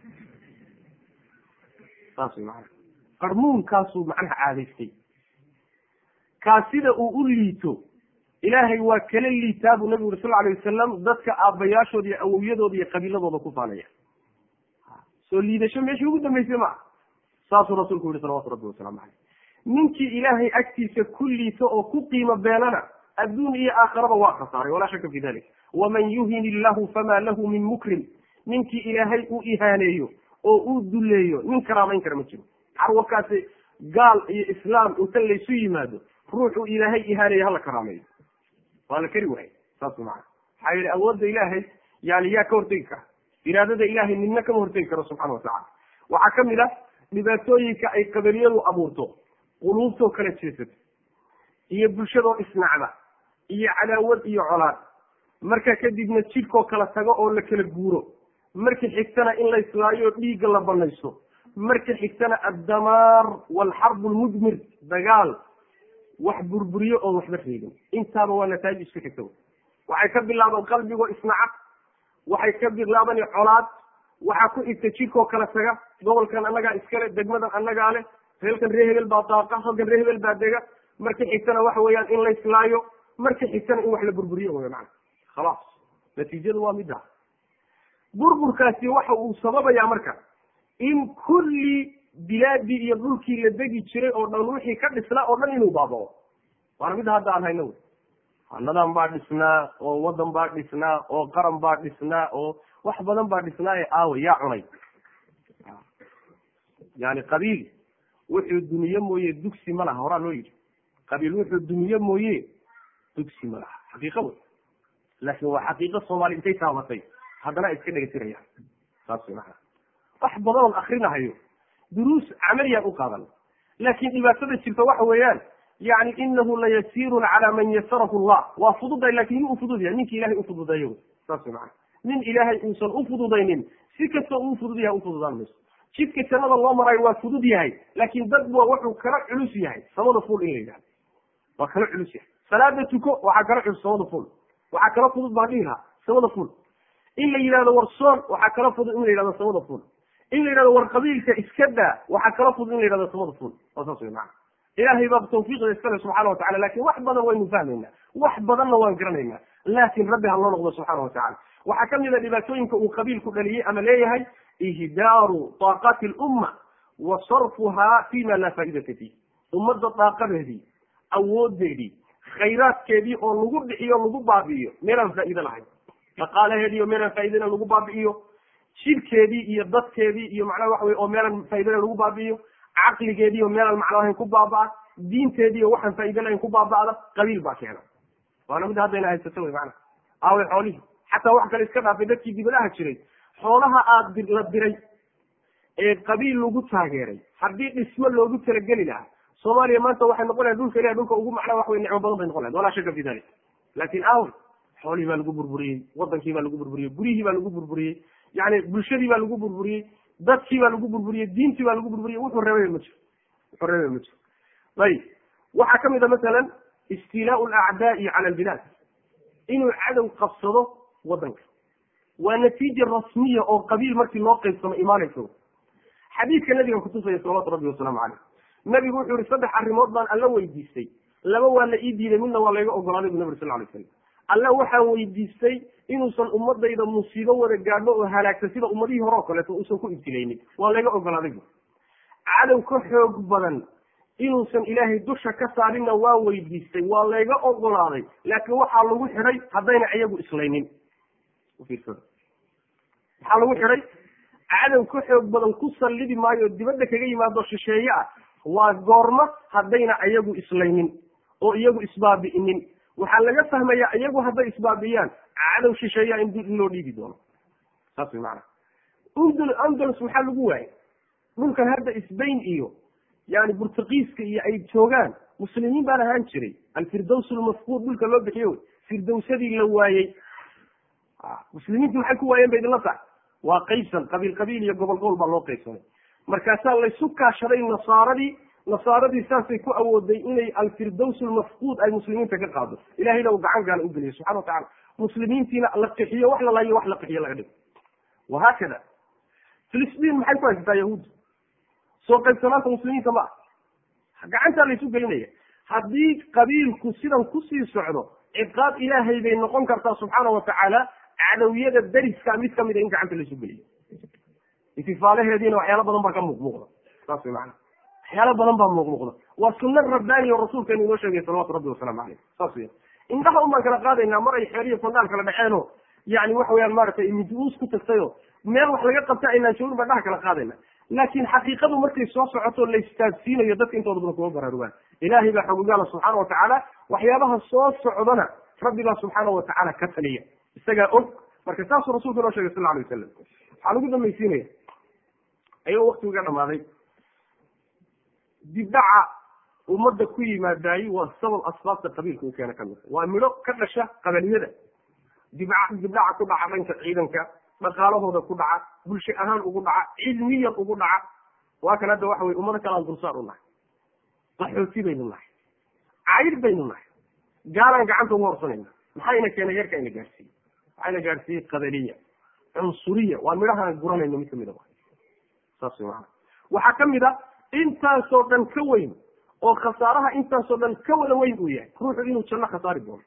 saas way macana qarmuunkaasuu macnaha caadaystay kaa sida uu u liito ilaahay waa kala liitaa buu nabigu uri sal alay wasalam dadka aabbayaashooda iyo awowyadooda iyo qabiiladooda ku faanaya soo liidasho meeshii ugu dambeysay maa saasuu rasuulku yihi salawatu rabbi wasalaamu caleyh ninkii ilaahay agtiisa ku liito oo ku qiimo beelana adduun iyo aakhiraba waa khasaaray walaa shaka fi dalik waman yuhin illahu famaa lahu min mukrim ninkii ilaahay u ihaaneeyo oo uu duleeyo nin karaamayn kara ma jiro carwalkaasi gaal iyo islaam inta laysu yimaado ruuxuu ilaahay ihaaneeyo hala karaameeyo waa la keri waayey saas maana maxaa yihi awoodda ilaahay yani yaa ka hortegi kara iraadada ilaahay nina kama hortegi karo subxana watacala waxaa kamid ah dhibaatooyinka ay qabaliyadu abuurto quluubtoo kala jeesata iyo bulshadoo isnacda iyo cadaawad iyo colaad marka kadibna jidhkoo kala tago oo la kala guuro marka xigtana in la islaayo dhiigga la banaysto marka xigtana addamaar waalxarbu lmudmir dagaal wax burburiyo oon waxba reebin intaaba waa nataaj iska xigta waxay ka bilaaban qalbigoo isnacad waxay ka bilaaban colaad waxaa ku xigta jidhkoo kala taga gobolkan annagaa iskale degmadan annagaa leh reelkan ree hebel baa daaqa halkan ree hebel baa dega marka xigtana waxa weeyaan in la islaayo marka xigtana in wax la burburiyo wey macana khalaas natiijadu waa midda burburkaasi waxa uu sababayaa marka in kulli bilaadii iyo dhulkii la degi jiray oo dhan wixii ka dhisnaa oo dhan inuu baabao waana midda hadda aan hayno wey hanadan baa dhisnaa oo wadan baa dhisnaa oo qaran baa dhisnaa oo wax badan baa dhisnaa ee aawe yaa cunay yani qabiil wuxuu duniye mooye dugsi ma laha horaa loo yidhi qabiil wuxuu duniye mooye dugsi ma laha xaqiiqa wey laakin waa xaqiiqo soomaali intay taabatay haddana iska dhegatirayaan saas way maana wax badan oon akrinahayo duruus camaliyaan u qaadan laakin dhibaatada jirta waxa weeyaan yani inahu layasiirun cala man yasarahu llah waa fududay lakin nin u fudud yahay ninki ilahay ufududeeyo saas way maana nin ilaahay uusan ufududaynin si kastoo uu fudud yahay ufududaan mayso jidka jannada loo marayo waa fudud yahay laakin dad waa wuxuu kala culus yahay samada fuul in la yidhahdo waa kala culus yahay salaada tuko waxaa kala culus samada fuul waxaa kala fudud baan dhihi lahaa samada fuul in la yidhahdo war soon waxaa kala fudud in la yidhahdo samada fuul in la yidhahdo war qabiilka iska daa waxaa kala fudud in la yidhahdo samada fuul waa saas wey macana ilaahay baa tawfiiqda iskale subxana watacala lakin wax badan waynu fahmaynaa wax badanna waan garanaynaa laakin rabbi ha loo noqdo subxana watacala waxaa kamid a dhibaatooyinka uu qabiilku dhaliyey ama leeyahay ihdaaru taaqati lumma wa sarfuhaa fima laa faa'idata fiih ummadda daaqadeedii awoodeedii khayraadkeedii oo lagu dhixiyo lagu baabi'iyo meelaan faa'iide lahayn dhaqaalaheedii oo meelaan faaidena lagu baabi'iyo jidhkeedii iyo dadkeedii iyo macnaha waxa wey oo meelaan faaidena lagu baabi'iyo caqligeedii oo meelaan macno lahayn ku baaba'a diinteedii oo waxaan faaide lahayn ku baaba'da qabiil baa keena waana mid haddayna haysato wey macana aawe xoolihii xataa wax kale iska dhaafay dadkii dibadaha jiray xoolaha aad la diray ee qabiil lagu taageeray haddii dhismo loogu talageli lahaa soomaaliya maanta waxay noqon lahay dhulka ilahi dhulka ugu macnaa wax wey nicmo badan bay noqon lahayd walaa shaka fi dalik laakin aawe xoolihii baa lagu burburiyey wadankii baa lagu burburiyey guryihii baa lagu burburiyey yani bulshadii baa lagu burburiyey dadkii baa lagu burburiyey diintii baa lagu burburiyey wuxuu reebay ma jiro wuxuu reebay ma jiro ayib waxaa kamid a masalan istilaau alacdaai cala albilaad inuu cadow qabsado wadanka waa natiija rasmiya oo qabiil markii loo qaybsamo imaanayso xadiidka nabiga kutusaya salawatu rabbi wasalaamu caleyh nabigu wuxuu yihi saddex arrimood baan alla weydiistay laba waa la ii diiday midna waa layga ogolaaday bu nabi sal lay slam alla waxaan weydiistay inuusan ummadayda musiibo wada gaadho oo halaagta sida ummadihii hore oo kaleeto uusan ku ibtilaynin waa layga ogolaaday bu cadow ka xoog badan inuusan ilaahay dusha ka saarinna waa weydiistay waa layga ogolaaday laakiin waxaa lagu xidhay haddayna iyagu islaynin maxaa lagu xidhay cadow ka xoog badan ku sallidi maayo dibadda kaga yimaado shisheeye ah waa goormo haddayna iyagu islaynin oo iyagu isbaabi'inin waxaa laga fahmayaa iyagu hadday isbaabi'iyaan cadow shisheeyaa in in loo dhiibi doono saas way macanaa undul andalus maxaa lagu waayay dhulkan hadda isbayn iyo yani burtuqiiska iyo ay joogaan muslimiin baan ahaan jiray alfirdows lmafquud dhulka loo bixiyo firdowsadii la waayey muslimiintu maxay ku waayeen ba idinla tahay waa qaybsan qabiil qabiil iyo gobol gobol baa loo qaybsanay markaasaa laysu kaashaday nasaaradii nasaaradii saasay ku awooday inay alfirdows lmafquud ay muslimiinta ka qaado ilahayna uu gacan gaala u geliyo subxana watacala muslimiintiina la qixiyo wax la laayo wax la qixiyo laga dhigo wahaakada filistiin maxay ku haysataa yahuudda soo qaybsanaanta muslimiinta ma ah gacantaa laysu gelinaya haddii qabiilku sidan kusii socdo ciqaab ilaahay bay noqon kartaa subxaana watacaala cadowyada dariska mid kamida in gacanta laysu geliyo itifaalaheediina waxyaalo badan baa ka muuqmuuqda saas way maana waxyaalo badan baa muuqmuuqda waa sunna rabbaani oo rasuulkeenu inoo sheegay salawatu rabbi wasalaamu caleyh saas weya indhaha un baan kala qaadaynaa mar ay xeeriyo sandaal kala dhexeenoo yani waxa weyaan maaragtay miduus ku tagtayoo meel wax laga qabta aynaan joogin baan dhaha kala qaadayna laakin xaqiiqadu markay soo socoto la istaadsiinayo dadka intooda badan kuma baraarugaan ilaahay baa xogogaala subxaana watacaala waxyaabaha soo socdana rabbi baa subxaana watacaala ka taliya isagaa og marka saasuu rasulku inoo shegay sal lla alay wasalam waxaan ugu dambaysiinaya ayagoo waktigu ga dhamaaday dibdhaca ummadda ku yimaadaayi waa sabab asbaabta qabiilka uu keena kamid waa midho ka dhasha qabaliyada dibca dibdhaca ku dhaca dhanka ciidanka dhaqaalahooda ku dhaca bulsho ahaan ugu dhaca cilmiyan ugu dhaca waa kan hadda waxa weye ummado kale aan dulsaar u nahay qaxooti baynu nahay cayr baynu nahay gaalaan gacanta ugu horsanayna maxayna keenay yarka ina gaarsiiyey waxayna gaarsiiyey qadaliya cunsuriya waa midhahaan guranayno mid kamid a saas maa waxaa kamid a intaasoo dhan ka weyn oo khasaaraha intaasoo dhan ka wada weyn uu yahay ruuxu inuu janno khasaari doono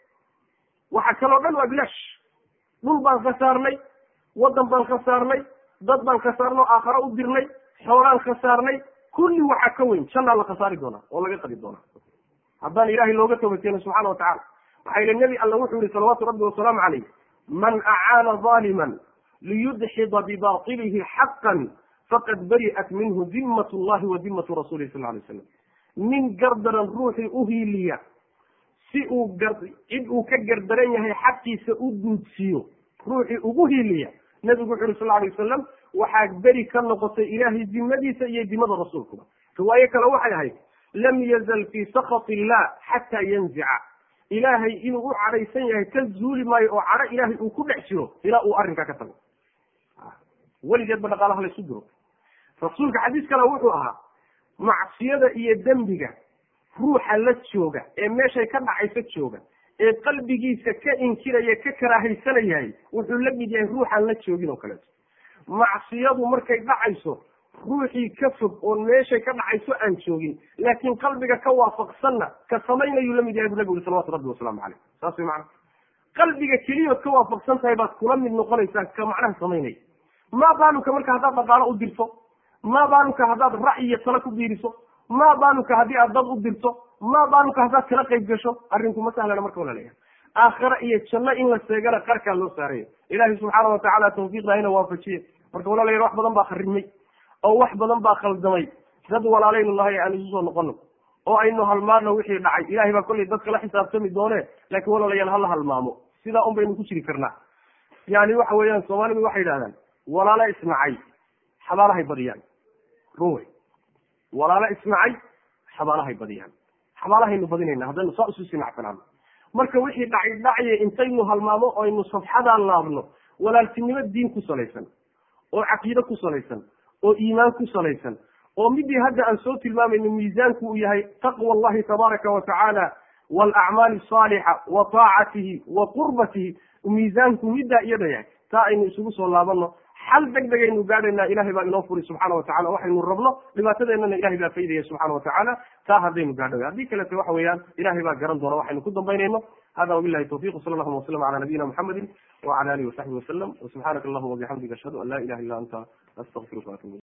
waxa kaloo dhan waa bilaash dhul baan khasaarnay waddan baan khasaarnay dad baan khasaarno aakhare u dirnay xoolaan khasaarnay kulli waxaa ka weyn jannaa la khasaari doonaa oo laga qadi doonaa haddaan ilaahay looga tobakeeno subxaana watacala waxaa yili nebi alla wuxuu yihi salawaatu rabbi wasalaamu calayh man acaana zaaliman liyudxida bibaطilihi xaqan faqad bari'at minhu dimat llahi wa dimatu rasulihi sal lay slam nin gardaran ruuxii uhiiliya si uu gar cid uu ka gardaran yahay xaqiisa u duudsiiyo ruuxii ugu hiiliya nebigu wuxu yuri sal lay wasalam waxaa beri ka noqotay ilaahay dimadiisa iyo dimada rasuulkuba riwaayo kale waxay ahayd lam yazal fii sakhat illah xataa yanzica ilaahay inuu u cadhaysan yahay ka zuuli maayo oo cadho ilaahay uu ku dhex jiro ilaa uu arrinkaa ka tago weligeedba dhaqaalaha la isu diro rasuulka xadiis kale wuxuu ahaa macsiyada iyo dembiga ruuxa la jooga ee meeshay ka dhacaysa jooga ee qalbigiisa ka inkiraya ka karaahaysanayay wuxuu la mid yahay ruuxaan la joogin oo kaleeto macsiyadu markay dhacayso ruuxii ka fog oon meeshay ka dhacayso aan joogin laakiin qalbiga ka waafaqsanna ka samaynayuu la mid yahay bu nabigu uri salawatu rabbi wasalaamu caleyh saas way macana qalbiga keliyood ka waafaqsan tahay baad kula mid noqonaysaa ka macnaha samaynaya maa baaluka marka haddaad dhaqaalo u dirto maa baaluka haddaad ra'yi iyo talo ku biiriso maa baaluka haddii aad dad u dirto maa baaluka haddaad kala qayb gasho arrinku ma sahlana marka walaleeyahay aakhira iyo janno in la seegana qarkaa loo saarayo ilaahay subxaana watacaala tawfiiqda ina waafajiye marka walaalayaal wax badan baa kharimay oo wax badan baa khaldamay dad walaalaynu nahay aan isu soo noqono oo aynu halmaano wixii dhacay ilahay baa kollay dadka la xisaabtami doone laakiin walaalayaal hala halmaamo sidaa un baynu ku jiri karnaa yani waxa weeyaan soomaalidu waxay yidhahdaan walaalo isnacay xabaalahay badiyaan run wey walaalo isnacay xabaalahay badiyaan xabaalahaynu badinayna haddaynu saa isu sinacsanaano marka wixii dhacay dhacye intaynu halmaamo o aynu safxadaa laabno walaaltinimo diin ku salaysan oo caqiide ku salaysan oo iimaan ku salaysan oo midii hadda aan soo tilmaamayno miisaanku uu yahay taqwa allahi tabaaraka wa tacaala waalacmaali asaalixa wa taacatihi wa qurbatihi miisaanku middaa iyada yahay taa aynu isugu soo laabano xal deg degaynu gaadhaynaa ilahay baa inoo furi subxaana watacala waxaynu rabno dhibaatadeennana ilahay baa faydaya subxana watacaala taa haddaynu gaadho haddii kalete waxa weeyaan ilahay baa garan doona waxaynu ku dambaynayno hada wabilahi tawfiq sala allahuma wasalam cala nabiyina muxamedi wacala alihi wasaxbi wasalam wasubxaanaka allahuma wabixamdika ashhadu an la ilaha illa anta astaqfiruka waatubu